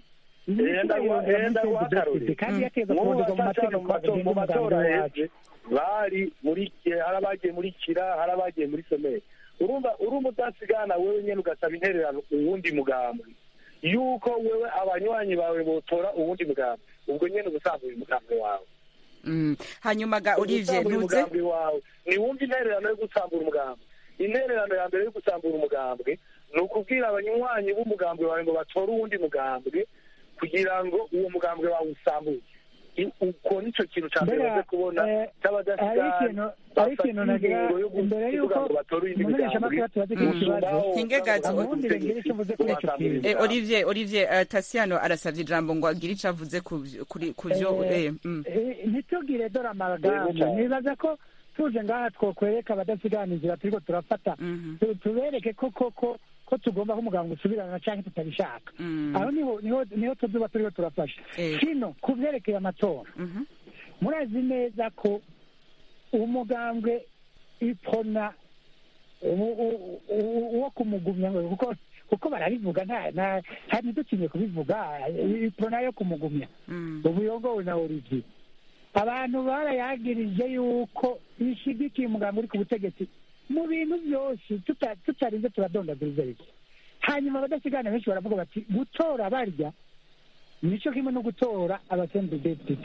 Enda guha- enda guha akarorero. kandi yategeka Nk'ubu kuronderwa mu bacacana mategeko mu mato- mu agenga matora umugambi wacu heze bari muri hari abagiye muri kira hari abagiye muri someri urumva urumva udasigana wewe nyene ugasaba intererano uwundi mugambi yuko wewe abanywanyi bawe botora uwundi mugambi ubwo nyene ubusanzwe uyu mugambi wawe Mm. hanyuma ga olivier Gusambura ntuze umugambi wawe ntiwumva intererano yo gusambura umugambi intererano ya mbere yo gusambura umugambwe ni ukubwira abanywanyi b'umugambwe wawe ngo batore uwundi mugambwe kugira ngo uwo mugambwe wawe usambuke I- uko nicyo kintu cya mbere Mbega, baze kubona eh, hari cy'abadasigana ikintu hari ikintu nagira imbere y'uko umumenyesha amakuru tubaze kuri iki kibazo Hinge gato. amwumvire ngire icyo mvuze kuri icyo kintu Eh, olivier olivier uh, tasiano arasavye ijambo ngo agire ico avuze ku vyo- kuri- ku vyo Eh, eh, mm. Eh, ntitugire dore Yego amaragamba cyane. nibaza ko tuje ngaha twokwereka abadasigana inzira turiko turafata Mhm. Tu- tubereke ko koko ko tugomba ko umuganga usubirana canke tutabishaka Mm. aho niho niho niho tuzuba turiko turafasha Eh. kino ku vyerekeye amatora Mhm. murazi neza ko umugambwe ipona u- u- u- uwo kumugumya ngo kuko kuko barabivuga nta nta nta ntidutinye kubivuga ipona yo kumugumya Mm. ubuyogowe na olivier abantu barayagirije yuko ishigikiye umugambi uri ku butegetsi mu bintu byose tuta- tutarinze turadondaguriza iki hanyuma abadasigana benshi baravuga bati gutora barya nicyo kimwe no gutora abasendedepite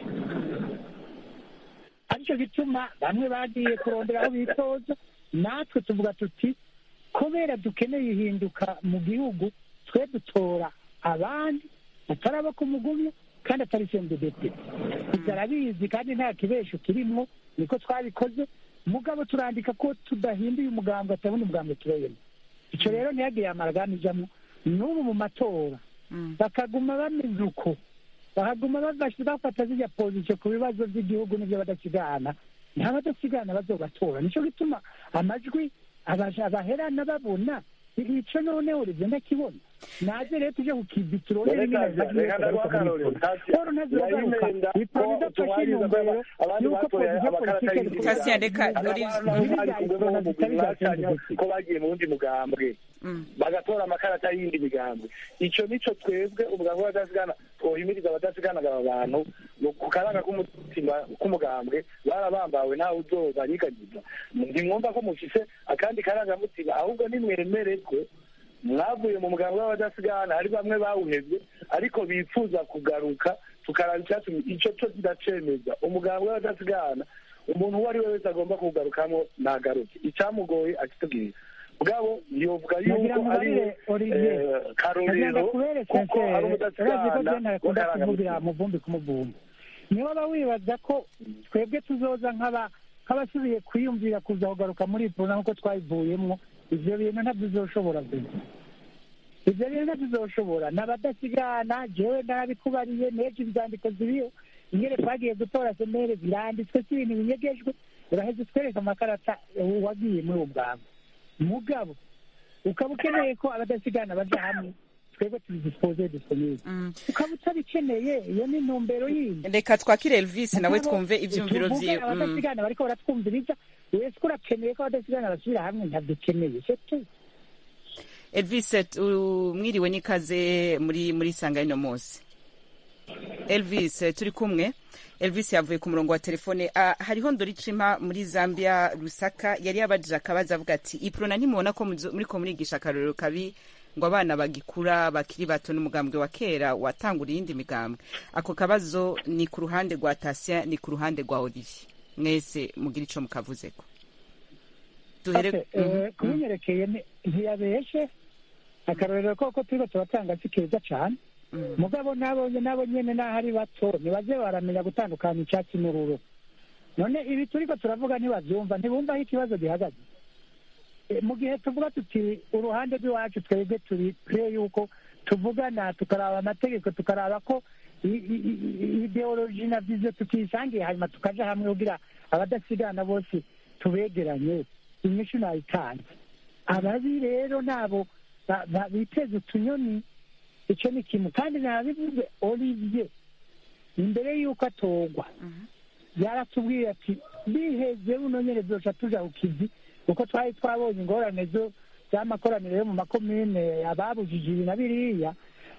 aricyo gituma bamwe bagiye kurondera aho bitoza natwe tuvuga tuti kubera dukeneye ihinduka mu gihugu twe dutora abandi atari abo kumugumya kandi atari sendedepite ibyo arabizi kandi nta kibesho kirimo niko twabikoze mugabo turandika ko tudahinduye umugambi atabona umugambi tureyemo icyo rero ntihagire amaragani ijamo n'ubu mu matora Mm. bakaguma bameze uko bakaguma bafashe- bafata zirya pozisiyo ku bibazo by'igihugu n'ibyo badasigana nta badasigana bazobatora nicyo gituma amajwi abaja- abaherana babona ico noneho rivyo ndakibona naze rero tuje kukibi turondere Reka- reka ndaguha akarorero. Tasi- paul ntazogaruka yayimenda iponi ko idafashe tubariza intumbero ko abandi y'uko batoye pozisiyo amakarata politike y'indi Tasiya, reka Hari Olivier- abantu bari kumwe mu mugwi mwacanye ko bagiye mu wundi mugambwe Mm. bagatora amakarata y'indi migambwe icyo nico twebwe umugambwe w'abadasigana twohimiriza abadasiganaga aba bantu mu- ku karanga k'umutima k'umugambwe barabambawe ntawe uzobanyiganyiza ntimwumva ko mufise akandi karangamutima ahubwo nimwemererwe mwavuye mu mugambwe w'abadasigana hari bamwe bawuhevye ariko bifuza kugaruka tukaraba icyatumye icyo cyo kiracemeza umugambwe w'abadasigana umuntu uwo ari we wese agomba kuwugarukamo nagaruke icyamugoye akitubwira bwabo yovuga nagira yuko ngo ari barire Olivier eh, nagira karorero ngo kubere kuko ari urazi ko je umudasigana ntakunda kuvugira w'akarangamutima mu vumbi ku muvumbi niba baba wibaza ko twebwe tuzoza nk'aba nk'abasubiye kwiyumvira kuza kugaruka muri ipuna nk'uko twabivuyemo ivyo bintu ntabyo uzoshobora gusa ivyo bintu ntabyo uzoshobora n'abadasigana jewe narabikubariye n'ejo ivyandiko ziriho ingere twagiye gutora semere biranditswe si ibintu binyegejwe uraheze utwereka amakarata wagiye muri uwo bwangu mugabo ukaba ukeneye ko abadasigana baja hamwe twebwe tubidispoze disponible Mm. ukaba utabikeneye iyo ni intumbero yindi reka twakire elvis nawe Mugabo, twumve ivyumviro tuvuge vyiwe Mm. abadasigana bariko baratwumviriza wese ko urakeneye ko abadasigana basubira hamwe ntabyo ukeneye setu elvis tu- mwiriwe n'ikaze muri muri sanga ino munsi elvis eh, turi kumwe elvis yavuye ku murongo wa telefone Ah, hariho ndoricima muri zambia rusaka yari yabajije akabazo avuga ati iprona ntimubona ko muzo- muriko murigisha akarorero kabi ngo abana bagikura bakiri bato n'umugambwe wa kera watangura iyindi migambwe ako kabazo ni ku ruhande rwa tasia ni ku ruhande rwa olivier mwese mugira ico mukavuzeko duhere Okay, Mhm, eh, mhm. kubinyerekeye ni- ntiyabeshe akarorero koko turiko turatanga si keza cane Mm. mugabo nabonye nabo nyene naho ari bato ntibaze baramenya gutandukanya icyatsi n'ururo none ibi turiko turavuga ntibavyumva ntibumva aho ikibazo gihagaze Eh, mu gihe tuvuga tuti uruhande rw'iwacu twebwe turi pre yuko tuvugana tukaraba amategeko tukaraba ko i- i- i- ideoloji na viziyo tutisangiye hanyuma tukaja hamwe kugira abadasigana bose tubegeranye inyishu nayitanze ababi rero nabo ba- ba- biteze utunyoni icyo ni kimwe kandi nabivuze olivier imbere y'uko atorwa yaratubwiye ati biheze buno nyene vyoca tuja ku kivi kuko twari twabonye ingorane zo z'amakoraniro yo mu makomine ababujije ibi na biriya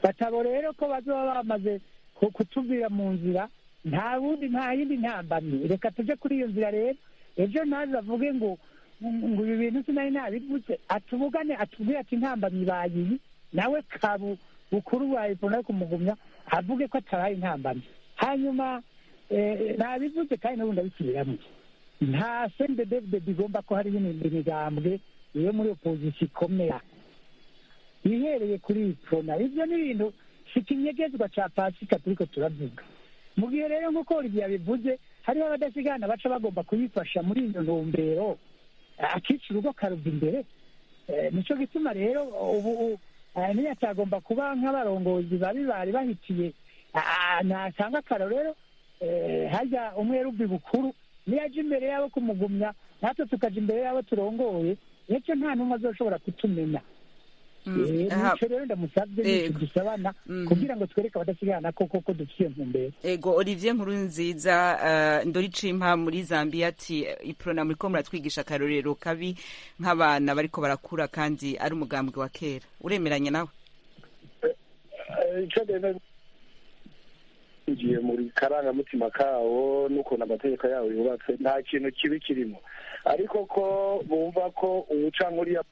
batabo rero ko bazoba bamaze ku- kutuvira mu nzira nta wundi nta yindi ntambamyi reka tuje kuri iyo nzira rero ejo naze avuge ngo ngo ibi bintu sinari nabivuze atubugane atubwire ati intambamyi bayiyi nawe kabu bukuru bwa ipfuna yo kumugumya avuge ko atabaye intambamyi hanyuma eh, nabivuze kandi n'ubundi abisubiramo nta sende david bigomba ko hariho indi migambwe iyo muri opozisiyo ikomera ihereye kuri ipfuna ibyo ni ibintu si ikinyegezwa cya pasika turiko turavuga mu gihe rero nk'uko olivier yabivuze hariho abadasigana baca bagomba kuyifasha muri iyo ntumbero akica urugo karuva imbere Eh, nico gituma rero ubu u- eh, niyo atagomba kuba nk'abarongozi babi bari bahitiye Ah, natanga akarorero eh, harya umwe rubi bukuru niyo aja imbere yabo kumugumya natwe tukaja imbere yabo turongoye nicyo nta n'umwe azoshobora kutumenya Mm, Eh, aha. nico rero ndamusabye Yego. nico dusabana Mhm. kugira ngo twereke abadasigana ko koko dufite iyo ntumbero ego olivier nkuru nziza uh, ndori cimpa muri zambia ati iprona muriko muratwigisha akarorero kabi nk'abana bariko barakura kandi ari umugambwe wa kera uremeranya nawe Eh, icyo rero ugiye muri karangamutima kawo n'ukuntu amategeko yawo yubatse nta kintu kibi kirimo ariko ko bumva ko umucankuriya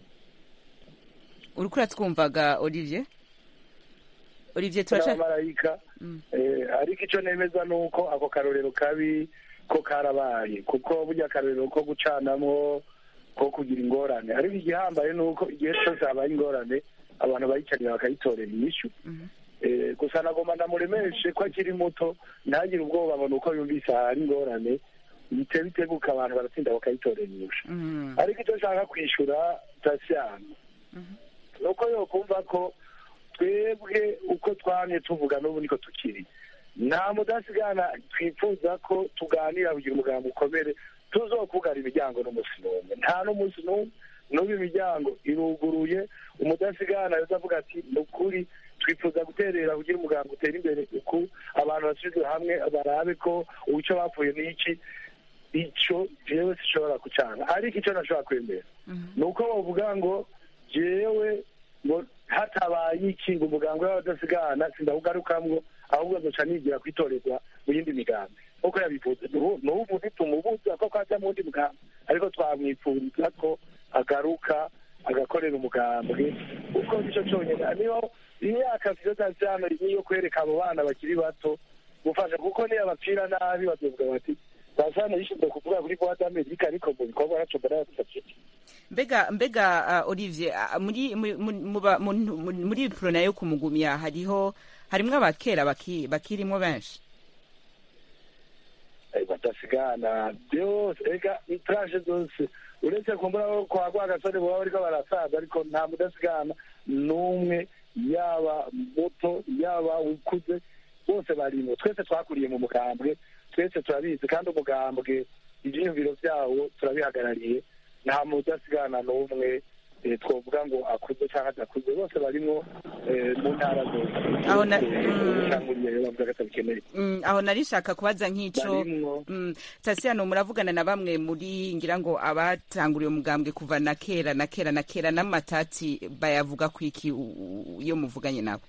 uriko uratwumvaga olivier olivier turasha n'abamarayika Mm. Eh, ariko icyo nemeza ni uko ako karorero kabi ko karabaye kuko burya akarorero ko gucanamwo ko kugira ingorane ariko igihambaye ni uko igihe cyose habaye ingorane abantu bayicarira bakayitorera inyishu Mhm. Eh, gusa nagomba ndamuremeshe ko akiri muto ntagire ubwoba ngo ni uko yumvise hari ingorane bite biteguka abantu baratsinda bakayitorera inyishu Mhm. ariko icyo nshaka kwishyura tasiyano ni uko yokumva ko twebwe uko twamye tuvuga n'ubu niko tukiri nta mudasigana twifuza ko tuganira kugira umugambi ukomere tuzokugara imiryango n'umunsi n'umwe nta n'umunsi n'umwe n'ubu imiryango iruguruye umudasigana avuga ati ni ukuri twifuza guterera kugira umugambi utera imbere uku abantu basubizwe hamwe barabe ko uwico bapfuye n'iki icyo jewe sishobora kucana ariko icyo nashobora kwemera ni uko bavuga ngo jewe ngo hatabaye iki ngo umuganga w'abadasigana sindawugarukamwo ahubwo nzoca nigira kwitorerwa mu yindi migambi nk'uko yabivuze n'ubu n'ubu ntitumubuza ko kwaja mu wundi mugambi ariko twamwipfuriza ko agaruka agakorera umugambwe kuko nicyo cyonyine niyo imyaka vyotazano niyo kwereka abo bana bakiri bato gufasha kuko niyo abapfira nabi bazovuga bati basana yishinzwe kuvuga kuri boîte d'Amerika ariko mu bikorwa naco mbona yadufashije mbega mbega uh, olivier uh, muri muri muba- mu- mu- muri iprona yo kumugumya hariho harimwo abakera baki- bakirimwo benshi Eh, badasigana byose ega itrashe zose uretse kumbura ko kwa rwa gasore baba bariko barasaza ariko nta mudasigana n'umwe yaba muto yaba ukuze bose barimo twese twakuriye mu mugambwe twese turabizi kandi umugambwe ivyiyumviro vyawo turabihagarariye nta mudasigana n'umwe eh, twovuga ngo akuze canke adakuze bose barimwo eh, mu ntara zose Aho na- Eh, mm. ubucanguriye rero bavuga ko atabikeneye Mm, aho narishaka kubaza nk'ico barimwo Mm, tasiyano muravugana na bamwe muri ngira ngo abatanguriye umugambwe kuva na kera na kera na kera n'amatati bayavuga ku iki u- u- iyo muvuganye nabo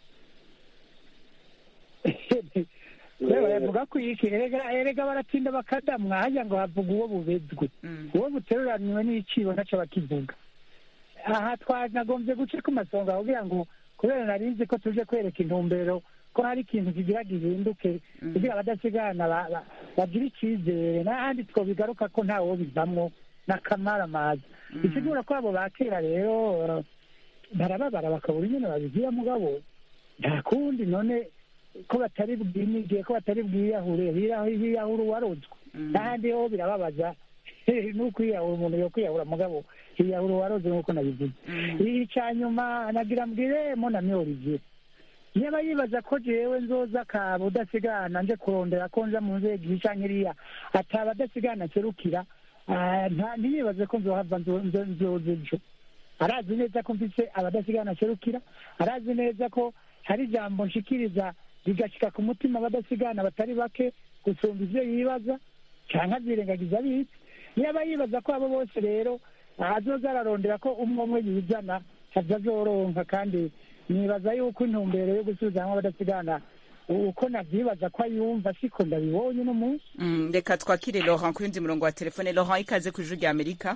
rero bavuga ko iki erega erega baratinda bakadamwa hajya ngo havuga uwo bubezwe Mm. uwo buteruraniwe n'icibo ntaco bakivuga aha twanagombye guca ku masonga kugira ngo kubera narinzi ko tuje kwereka intumbero ko hari ikintu kigira gihinduke kugira abadasigana ba- ba- bagire icyizere n'ahandi twobigaruka ko ntawo bivamwo n'akamaramaza bisigura ko abo ba kera rero eh, barababara bakabura ingene babigira mugabo nta kundi none ko batari bwinige ko batari bwiyahure hiraho hiyahura uwarozwe n'ahandi ho birababaza n'ukwiyahura umuntu yo kwiyahura mugabo hiyahura uwaroze nk'uko nabivuze icya nyuma nagira mbwire monami olivier niba yibaza ko jewe nzoza akaba udasigana nje kurondera ko nja mu nzego iyi canke iriya ataba adasigana nserukira ah, nta- ntiyibaze ko nzohava nzo- nzo- nzoza ejo arazi neza ko mfise abadasigana nserukira arazi neza ko hari ijambo nshikiriza rigashika ku mutima abadasigana batari bake gusumba ivyo yibaza canke azirengagiza abitse niba yibaza ko abo bose rero azoza ararondera ko umwe umwe yizana havyo azoronka kandi nibaza yuko intumbero yo gusubiza hamwe abadasigana uko nabyibaza ko ayumva siko ndabibonye uno munsi Mm, reka twakire laurent ku yundi murongo wa telefone laurent ikaze ku ijuru rya amerika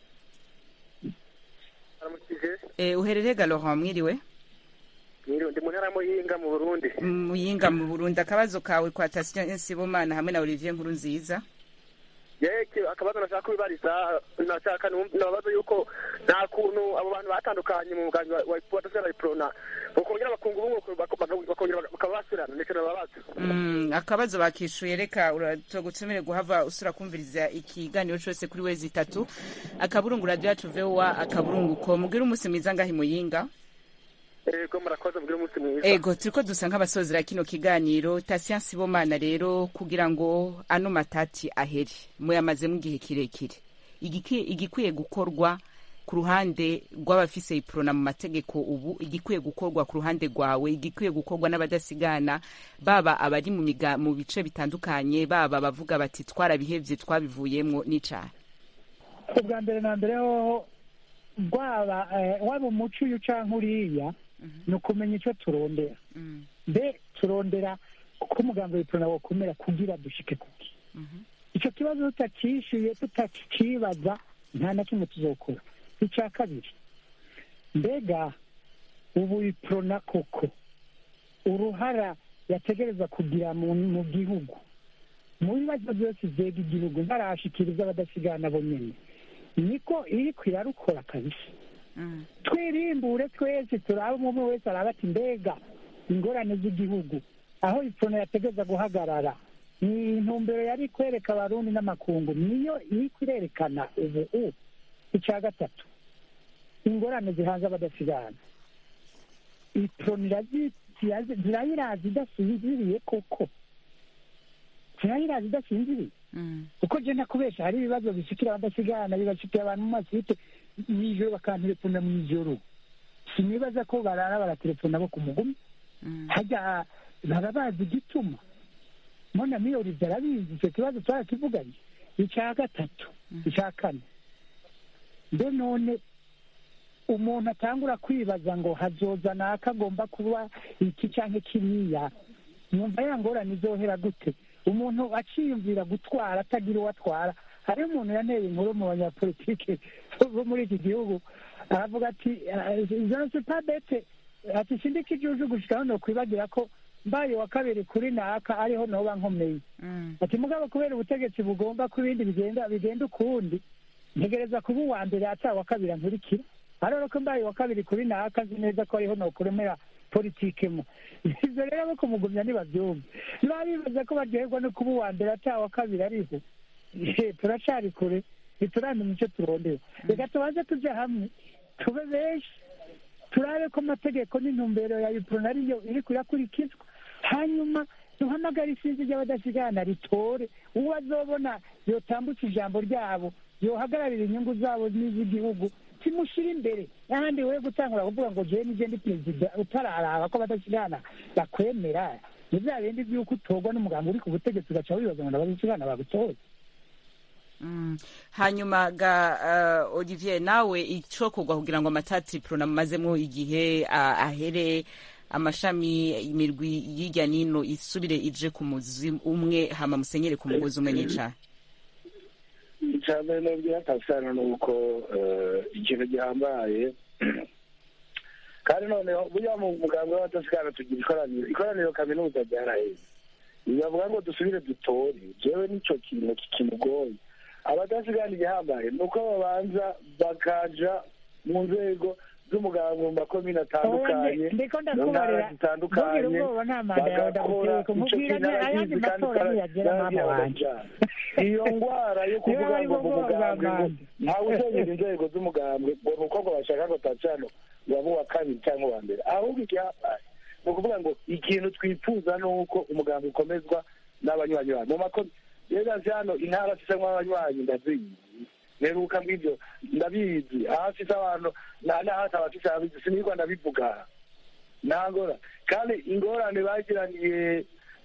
aramukije Eh, uherereye ga laurent mwiriwe Mwiriwe, ndi mu ntara ya muyinga mu burundi muyinga mu burundi akabazo kawe kwa tasiyo nsibomana hamwe na olivier nkuru nziza yeke akabazo nashaka kubibariza nashaka nababaza yuko nta kuntu abo bantu batandukanye mu mugambi wa wadasera iprona bakongera bakunga ubumwe bak- bakongera bakaba basubirana ndetse nababaza Mm, akabazo bakishuye reka uragutumire guhava usura kumviriza ikiganiro cyose kuri wezi itatu akaburungu radio yacu voa akaburungu ko mubwire umunsi mwiza ngahi muyinga ego murakoze mugire umunsi mwiza ego turiko dusa nk'abasozera kino kiganiro tasiya nsibomana rero kugira ngo ano matati ahere muyamazemo igihe kirekire Igiki- igikwiye gukorwa ku ruhande rw'abafise iprona mu mategeko ubu igikwiye gukorwa ku ruhande rwawe igikwiye gukorwa n'abadasigana baba abari mu miga mu bice bitandukanye baba bavuga bati twarabihevye twabivuyemwo n'icaha ubwa mbere na mbere hoho rwaba eh, waba umuco uyu canke uriya ni ukumenya ico turondera Mm, mbe turondera ko umugambi w'iprona wokomera kugira dushike kuki mhm, icyo kibazo tutacishuye tutakibaza nta na kimwe tuzokora icya kabiri mbega ubu iprona koko uruhara yategereza kugira mu mu gihugu mu bibazo byose vyega igihugu ntarashikiriza abadasigana bo nyene niko iriko irarukora kabisa mm, twirimbure twese turabe umwe wese araba ati mbega ingorane z'igihugu aho iprona yategeza guhagarara ni intumbero yari kwereka abarundi n'amakungu niyo iri kurerekana ubu u icya gatatu ingorane zihanze abadasigana iprona irazi- zirazi- zirayirazi idasinziriye koko zirayirazi idasinziriye mm, kuko je nakubesha hari ibibazo bishikira abadasigana bibashikiye abantu mu masite mw'ijoro bakantelefona mw'ijoro sinibaza ko barara baratelefona bo ku mugumi mm. hajya baba bazi igituma mbona miyorizi arabizi icyo kibazo twarakivuganye icya gatatu icya kane mbe none umuntu atangura kwibaza ngo hazoza naka agomba kuba iki cyangwa kiriya nyumva ya ngorane izohera gute umuntu aciyumvira gutwara atagira uwo atwara hariho umuntu yanteye inkuru mu banyapolitike bo muri iki gihugu aravuga ati jenoside padete ati sindika igihugu gushika hano kwibagira ko mbaye wa kabiri kuri naka ariho noba nkomeye Mm, ati mugabo kubera ubutegetsi bugomba ko ibindi bigenda bigenda ukundi ntegereza kuba uwa mbere ata wa kabiri ankurikira ariko ko mbaye wa kabiri kuri naka nzi neza ko ariho nokuremera politikemo ivyo rero abo kumugumya ntibavyumva niba bibaza ko baryoherwa no kuba uwa mbere ata wa kabiri ariho Eh, turacari kure ntituramenya ico turondera reka tubanze tuja hamwe tube benshi turabe ko amategeko n'intumbero ya iprona ariyo iri kurakurikizwa hanyuma duhamagare isinzi ry'abadasigana ritore uwo azobona yotambutsa ijambo ryabo yohagararira inyungu zabo n'iz'igihugu kimushyira imbere n'ahandi we gutangura kuvuga ngo jewe nije ndi perezida utararaba ko abadasigana bakwemera ni bya bindi by'uko utorwa n'umugambi uri ku butegetsi ugaca wibaza ngo abadasigana bagutoye Mm. hanyuma ga uh, olivier nawe icokorwa kugira ngo amatati prona mumazemo igihe uh, ahere amashami imirwi y'irya nino isubire ije ku muzi umwe hama musenyere ku mugozi umwe n'icaha icya mbere nabwira tasana ni uko eh, ikintu gihambaye kandi noneho buriya mu muganga w'abadasigana tugira ikoraniro ikoraniro kaminuza ryaraheze bibavuga ngo dusubire dutore jewe nicyo kintu kimugoye abadasigana igihambaye ni uko babanza bakaja mu nzego z'umuganga mu makomine atandukanye ndiko mu ntara ndakubarira zitandukanye ntugire ubwoba nta manda yawe bagakora ndaguteye icyo kumubwira kintu ayandi arabizi kandi matora ntiyagera mama wanje iyo ndwara yo kuvuga Niba ngo ari mu bwo mugambwe ngo bw'abandi. ntawe uzegera inzego z'umugambwe ngo ni uko ngo bashaka ngo tacano waba uwa kabiri cyangwa uwa mbere ahubwo igihambaye ni ukuvuga ngo ikintu twifuza ni uko umugambwe ukomezwa n'abanywanyi bayo mu makomine rero hano intara zisemo abanywanyi ndazizi mperuka mw'ibyo ndabizi aho afise abantu n'ahati abafise ababizi sinirwa ndabivuga ntangora kandi ingorane bagiraniye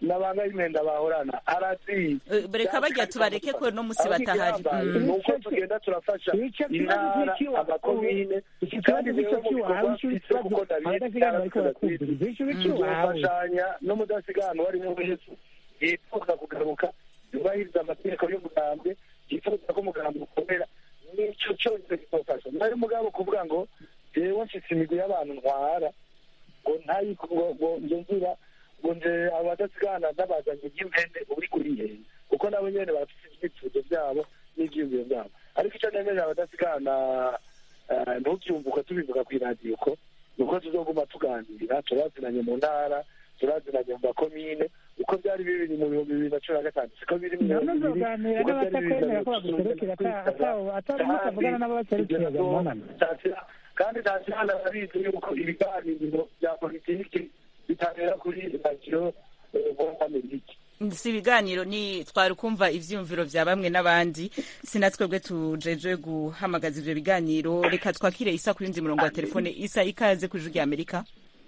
n'abanga y'imyenda bahorana arazizi Eh, reka bajya tubareke ko no musi batahari Mm. ni uko tugenda turafasha Icyo kibazo intara cy'ikiwa- amakomine iki kandi kibazo rero mu cy'ikiwa- bikorwa aho icyo mfise kibazo kuko ndabizi abadasigana bariko barakumviriza icyo cy'iwawe tuzofashanya n'umudasigana uwo ari we wese yifuza kugaruka yubahiriza amategeko y'umugambwe yifuza ko umugambwe ukomera n'icyo cyose kizofasha nari mugabo kuvuga ngo jewe mfise imigwi y'abantu ntwara ngo ntayi ngo ngo nje nzira ngo nje abadasigana n'abazanye ry'impene uri kurihenda kuko nabo nyene bafise ibyifuzo byabo n'ivyiyumviro byabo ariko icyo nemerera abadasigana eh, ntubyumve uko tubivuga kw'iradiyo ko nuko tuzoguma tuganira turazinanye mu ntara turazinanye mu makomine uko byari bibiri mu bihumbi bibiri na cumi na gatanu siko biri mu none bihumbi bibiri uzoganira uko byari bibiri na n'abatakwemera ko mirongo baguserukira itatu na atari mutavugana n'ababaserukira mubonana kandi ntashyirana arabizi yuko ibiganiro bya politiki bitabera kuri radiyo mpuzamahanga si ibiganiro ni twari kumva ivyiyumviro vya bamwe n'abandi sina twebwe tujejwe guhamagaza ivyo biganiro reka twakire isa kuri ndi murongo wa telefone isa ikaze ku ijwi rya amerika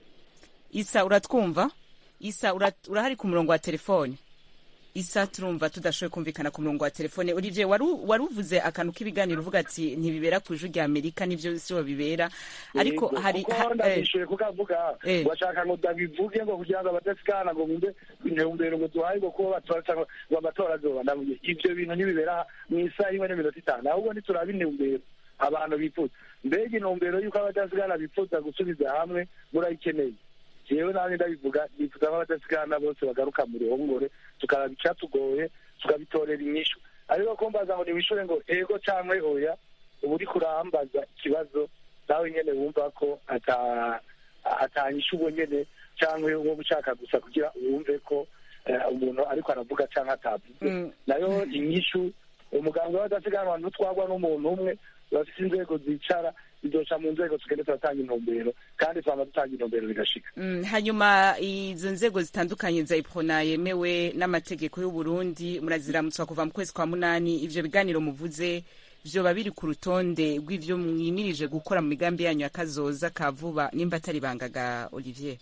isa uratwumva isa urat- urahari ku murongo wa telefone isa turumva tudashoboye kumvikana ku murongo wa telefone olivier wari u- wari uvuze akantu k'ibiganiro uvuga ati ntibibera ku ijwi rya amerika nivyo siho bibera ariko Yego, hari kuko ha- eh, ndabishuye kuko avuga Eh. bashaka ngo ndabivuge ngo kugira ngo abadasikana ngo bumve intumbero ngo duhaye ngo kuba batora cyangwa ngo amatora azoba ndavuye ivyo bintu ntibibera mu isaha imwe n'iminota itanu ahubwo ntituraba intumbero abantu bifuza mbega intumbero y'uko abadasigana bifuza gusubiza hamwe murayikeneye jewe nanjye ndabivuga nifuza ko abadasigana bose bagaruka mu ruhongore tukaraba icyatugoye tukabitorera inyishu ariko kumbaza ngo niwishure ngo ego cyangwa oya uba uriko urambaza ikibazo nawe nyene wumva ko ata atanyisha ubwo nyene cyangwa uwo ushaka gusa kugira wumve ko eh, umuntu ariko aravuga cyangwa atavuze Mm. nayo inyishu umuganga w'abadasiganwa ntutwagwa n'umuntu umwe bafite inzego zicara zidoca mu nzego tugende turatanga intumbero kandi twama dutanga intumbero bigashika Mm, hanyuma izo nzego zitandukanye za iprona yemewe n'amategeko y'u Burundi muraziramutswa kuva mu kwezi kwa munani ivyo biganiro muvuze vyoba biri ku rutonde rw'ivyo mwimirije gukora mu migambi yanyu ya kazoza ka vuba nimba atari bangaga Olivier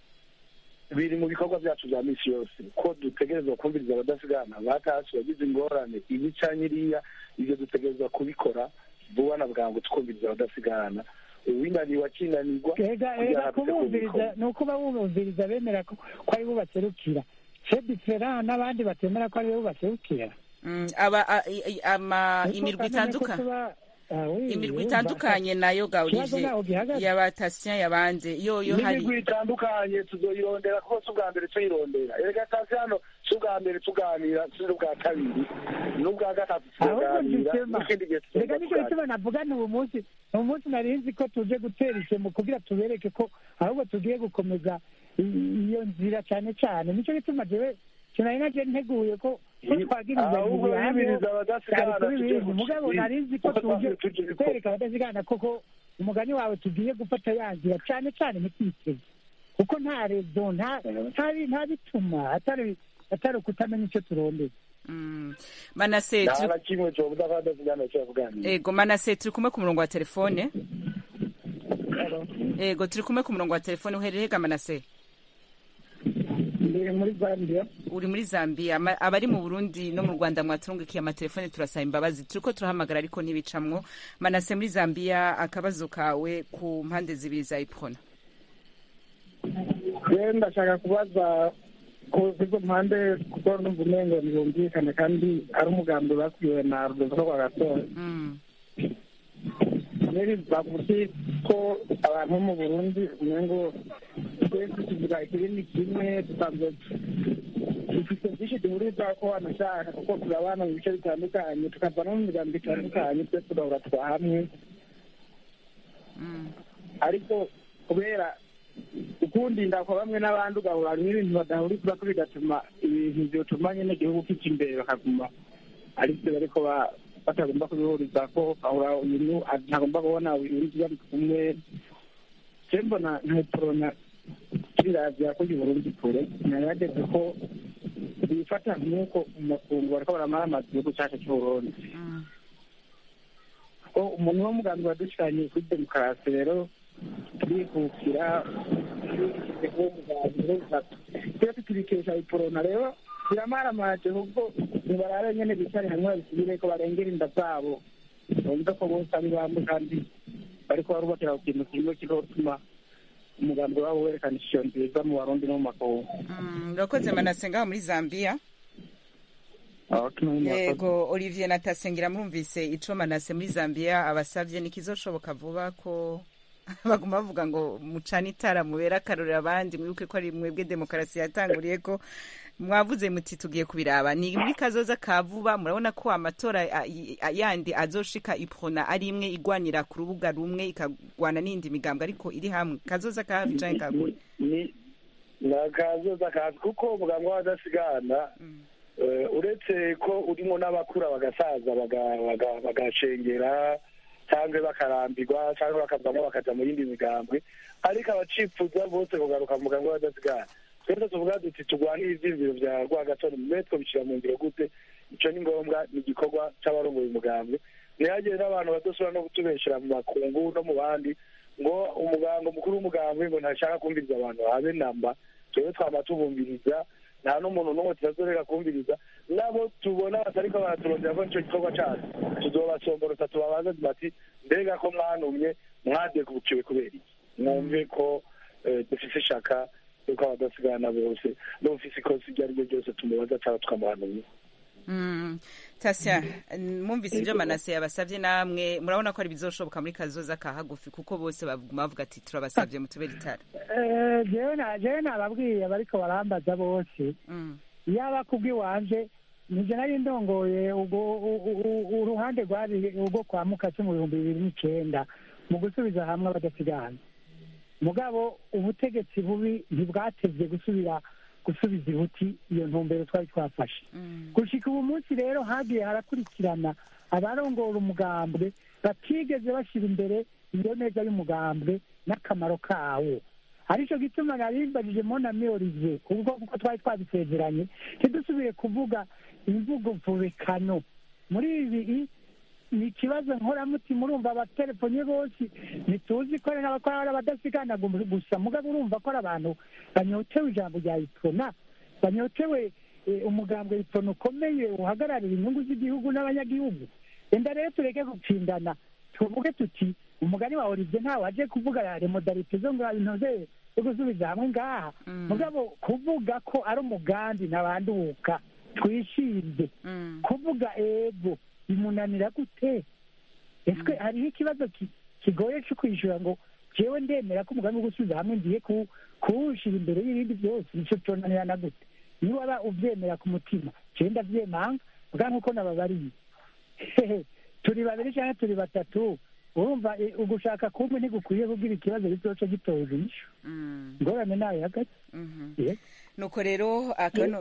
biri mu bikorwa byacu bya misi yose ko dutegerezwa kumviriza abadasigana batasi bagize ingorane ibi canke iriya ivyo dutegerezwa kubikora vuba na bwangu tukumviriza abadasigana uwinaniwe akinanirwa ega kugira ega ngo tuze kubumviriza kubikora. ni uko babumviriza bemera ko ko ari bo baserukira se difera n'abandi batemera ko ari bo baserukira Mm, aba a- i- i- ama Niko imirwi kamenya ko itandukanye tuba- ah, oui, imirwi oui, itandukanye nayo ga Ikibazo Olivier ntaho gihagaze. y'abatasiya yabanje yoyo hari n'imigwi itandukanye tuzoyirondera kuko si ubwa mbere tuyirondera erega tasi hano si ubwa mbere tuganira si n'ubwa kabiri n'ubwa gatatu ahubwo tuzoganira gisema n'ikindi gihe reka tuzoza nicyo kuganira gituma navuga ni uwo munsi ni umunsi nari nzi ko tuje gutera ishemo kugira tubereke ko ahubwo tugiye gukomeza i- iyo nzira cyane cyane nicyo gituma jewe sinari naje nteguye ko ko twagiriza ahubwo ibintu hamwe bibiriza cyari abadasigana kuri tujye ibintu ku mugabo kivi. nari nzi ko Kuko tuje twavuye tujye ko- kwereka abadasigana koko umugani wawe tugiye gufata yanzira cyane cyane ntitwiteze kuko nta rezo nta nta- nta bituma atari atari ukutamenya icyo turondera Mm. Manase nta turi na kimwe cobuza ko abadasigana cyavuganira Ego Manase turi kumwe ku murongo wa telefone Ego turi kumwe ku murongo wa telefone uherereye ga Manase ndi muri zambia uri muri Zambia ama- abari mu Burundi no mu Rwanda mwaturungikiye amatelefone turasaba imbabazi turiko turahamagara ariko ntibicamwo Manase muri Zambia akabazo kawe ku mpande zibiri za Iprona rero ndashaka kubaza ku izo mpande kuko numva umengo ntibumvikane kandi ari umugambi bakwiwe na rudoviko rwa gatora mm. rero bavuze ko abantu bo mu burundi umengo twese tuvuga ikirimi kimwe dusanzwe dufite byinshi duhuriza ko wanashaka kuko turabana mu bice bitandukanye tukava no mu migambi itandukanye twese tugahura twa hamwe Mm. ariko kubera ukundinda kwa bamwe n'abandi ugahura harimo ibintu badahuriza ko bigatuma ibintu byotuma nyine igihugu kica imbere bakaguma ari byo bariko ba- batagomba kubihuriza ko ahura ibintu ntagomba kubona ibintu bari kumwe je mbona ntatorona kirazira ko Burundi kure narageze ko bifata nk'uko mu makungu bariko baramara amazi igihugu cacu c'uburundi Mm. ko umuntu w'umugambi wadushikanye kuri demokarasi rero turikukira twese tubikesha iporona rero biramaramaje ahubwo nibarabe nyene bicare hamwe babisubire ko barengera inda zabo bumve ko bose ari bamwe kandi bariko barubakira ku kintu kimwe kizotuma umugambi wabo werekana ishusho nziza mu barundi no mu makungu urakoze manase ngaho muri zambia yego olivier natasengera murumvise ico manase muri zambia abasavye nikizoshoboka vuba ko baguma bavuga ngo mucane itara mubera akarorero abandi mwibuke ko ari mwebwe demokarasi yatanguriye ko mwavuze muti tugiye kubiraba ni muri kazoza ka vuba murabona ko amatora yandi azoshika iprona ari imwe igwanira ku rubuga rumwe ikagwana n'indi migambwe ariko iri hamwe kazoza ka hafi canke kagure ni akazoza kazi kuko umuganga w'abadasigana uretse ko urimo n'abakura bagasaza bagashengera cyangwa bakarambirwa cyangwa bakavamo bakaja mu yindi migambwe ariko abacipfuza bose kugaruka mu muganga w'abadasigana twese tuvuga duti turwanire ivyiziro vya rwagasore mbe twobishira mu ngiro gute ico ni ngombwa ni igikorwa c'abarongoye umugambwe ntihagire n'abantu badashobora no kutubeshera mu makungu no mu bandi ngo umuganga mukuru w'umugambwe ngo ntashaka kumviriza abantu habe namba twebwe twama tubumviriza nta n'umuntu n'umwe tutazoreka kumviriza nabo tubona batariko baraturondera ko nico gikorwa cacu tuzobasomborota tubabaza bati mbega ko mwanumye mwadegukiwe kubera iki mwumve ko dufise ishaka yuko abadasigana bose n'ufise ikosi iryo ari ryo ryose tumubaza cyangwa tukamuhanumye tasya mwumvise ibyo manase yabasabye namwe murabona ko ari bizoshoboka muri kazoza ka hagufi kuko bose baguma bavuga ati turabasabye mutubere itara jewe nababwiye abariko barambaza bose yaba kubw'iwanje nije nari ndongoye uruhande rwari urwo kwa mukase mu bihumbi bibiri n'icenda mu gusubiza hamwe abadasigana mugabo ubutegetsi bubi ntibwatevye gusubira gusubiza ibuti iyo ntumbero twari twafashe gushika ubu munsi rero hagiye harakurikirana abarongora umugambwe batigeze bashyira imbere iyo neza y'umugambwe n'akamaro kawo aricyo gituma narimbajije mona miyorize ubwo kuko twari twabisezeranye ntidusubire kuvuga imvugo mvubekano muri ibi ni ikibazo nkoramutima urumva abatelefone bose ntituzi ko ari n'abakora ari abadasigana gusa mugabo urumva ko ari abantu banyotewe ijambo rya iprona banyotewe umugambwe iprona ukomeye uhagararira inyungu z'igihugu n'abanyagihugu enda rero tureke gutsindana tuvuge tuti umugani wa olivier ntawe aje kuvuga remodalite zo ngo intoze zo gusubiza hamwe ngaha mugabo kuvuga ko ari umugambi ntabanduka twishimye kuvuga ego bimunanira gute ese hariho ikibazo kigoye cyo kwishyura ngo jewe ndemera ko umugambi wo gusubiza hamwe ngiye kuwushyira imbere y'ibindi byose nicyo cyonanirana gute niba waba ubyemera ku mutima jewe ndabyemanga bwa nk'uko nababariye turi babiri cyangwa turi batatu urumva ugushaka kumwe ntigukwiye kugira ikibazo gizoca gitoza inyishu ingorane nayo hagati nuko rero akano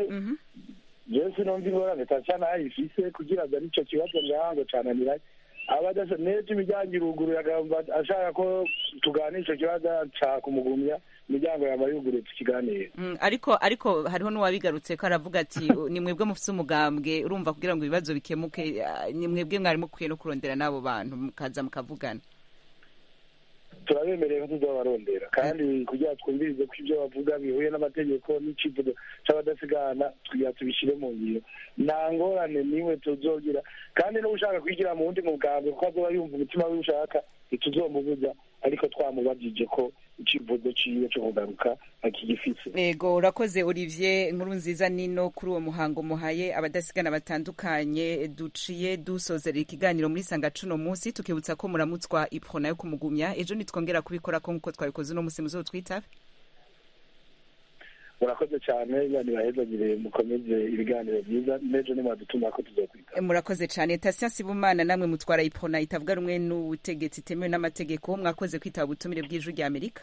jewe sinumva ingorane tacana ayifise kugira ngo arico kibazo ngahango cananiranye abadasa nejo imiryango iruguruye agamba ashaka ko tuganira ico kibazo nshaka kumugumya imiryango yaba yuguruye tukiganire ariko ariko hariho n'uwabigarutse ko aravuga ati ni mwebwe mufise umugambwe urumva kugira ngo ibibazo bikemuke ni mwebwe mwari mukwiye no kurondera n'abo bantu mukaza mukavugana turabemereye ko tuzobarondera kandi kugira twumvirize ko ibyo bavuga bihuye n'amategeko n'icivugo c'abadasigana tugira tubishire mu ngiro nta ngorane niwe tuzogira kandi n'ushaka kwigira mu wundi mugambwe kuko azoba yumva umutima wiwe ushaka ntituzomubuza ariko twamubajije ko icivugo ciwe co kugaruka akigifise yego urakoze olivier nkuru nziza nino kuri uwo muhango muhaye abadasigana batandukanye duciye dusozerera ikiganiro muri sanga cuno munsi tukibutsa ko muramutswa iprona yo kumugumya ejo nitwongera kubikora ko nkuko twabikoze uno musi muzotwitabe murakoze cyane imana ibahezagire mukomeze ibiganiro byiza n'ejo nimwadutuma ko tuzokwita murakoze cyane tasiya sibumana namwe mutwara iprona itavuga rumwe n'ubutegetsi itemewe n'amategeko mwakoze kwitaba ubutumire bw'ijwi rya amerika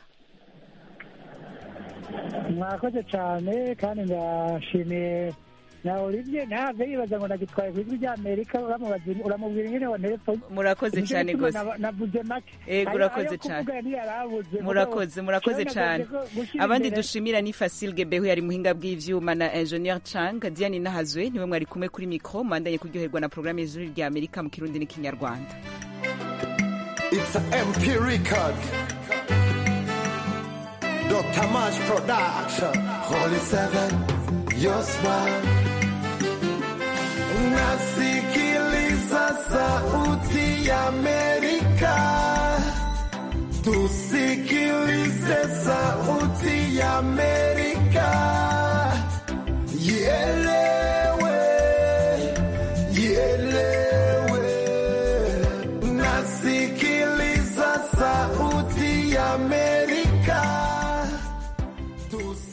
mwakoze cyane kandi ndashimiye na olivier ntave yibaza ngo nagitwaye ku ijwi rya amerika uramubwira ingene wa telefone murakoze cyane gose navuze make ego urakoze cyane murakoze murakoze cyane abandi dushimira ni Facile Gebehu yari muhinga bw'ivyuma na Engineer Chang Diane Nahazwe niwe mwari kumwe kuri micro mandanye kuryoherwa na programme y'ijuru rya Amerika mu kirundi n'ikinyarwanda It's a MP record Dr. March Production. Holy Seven, your smile. Nasikiliza sauti ya Amerika. Tusikilize sauti ya Amerika. Yeah.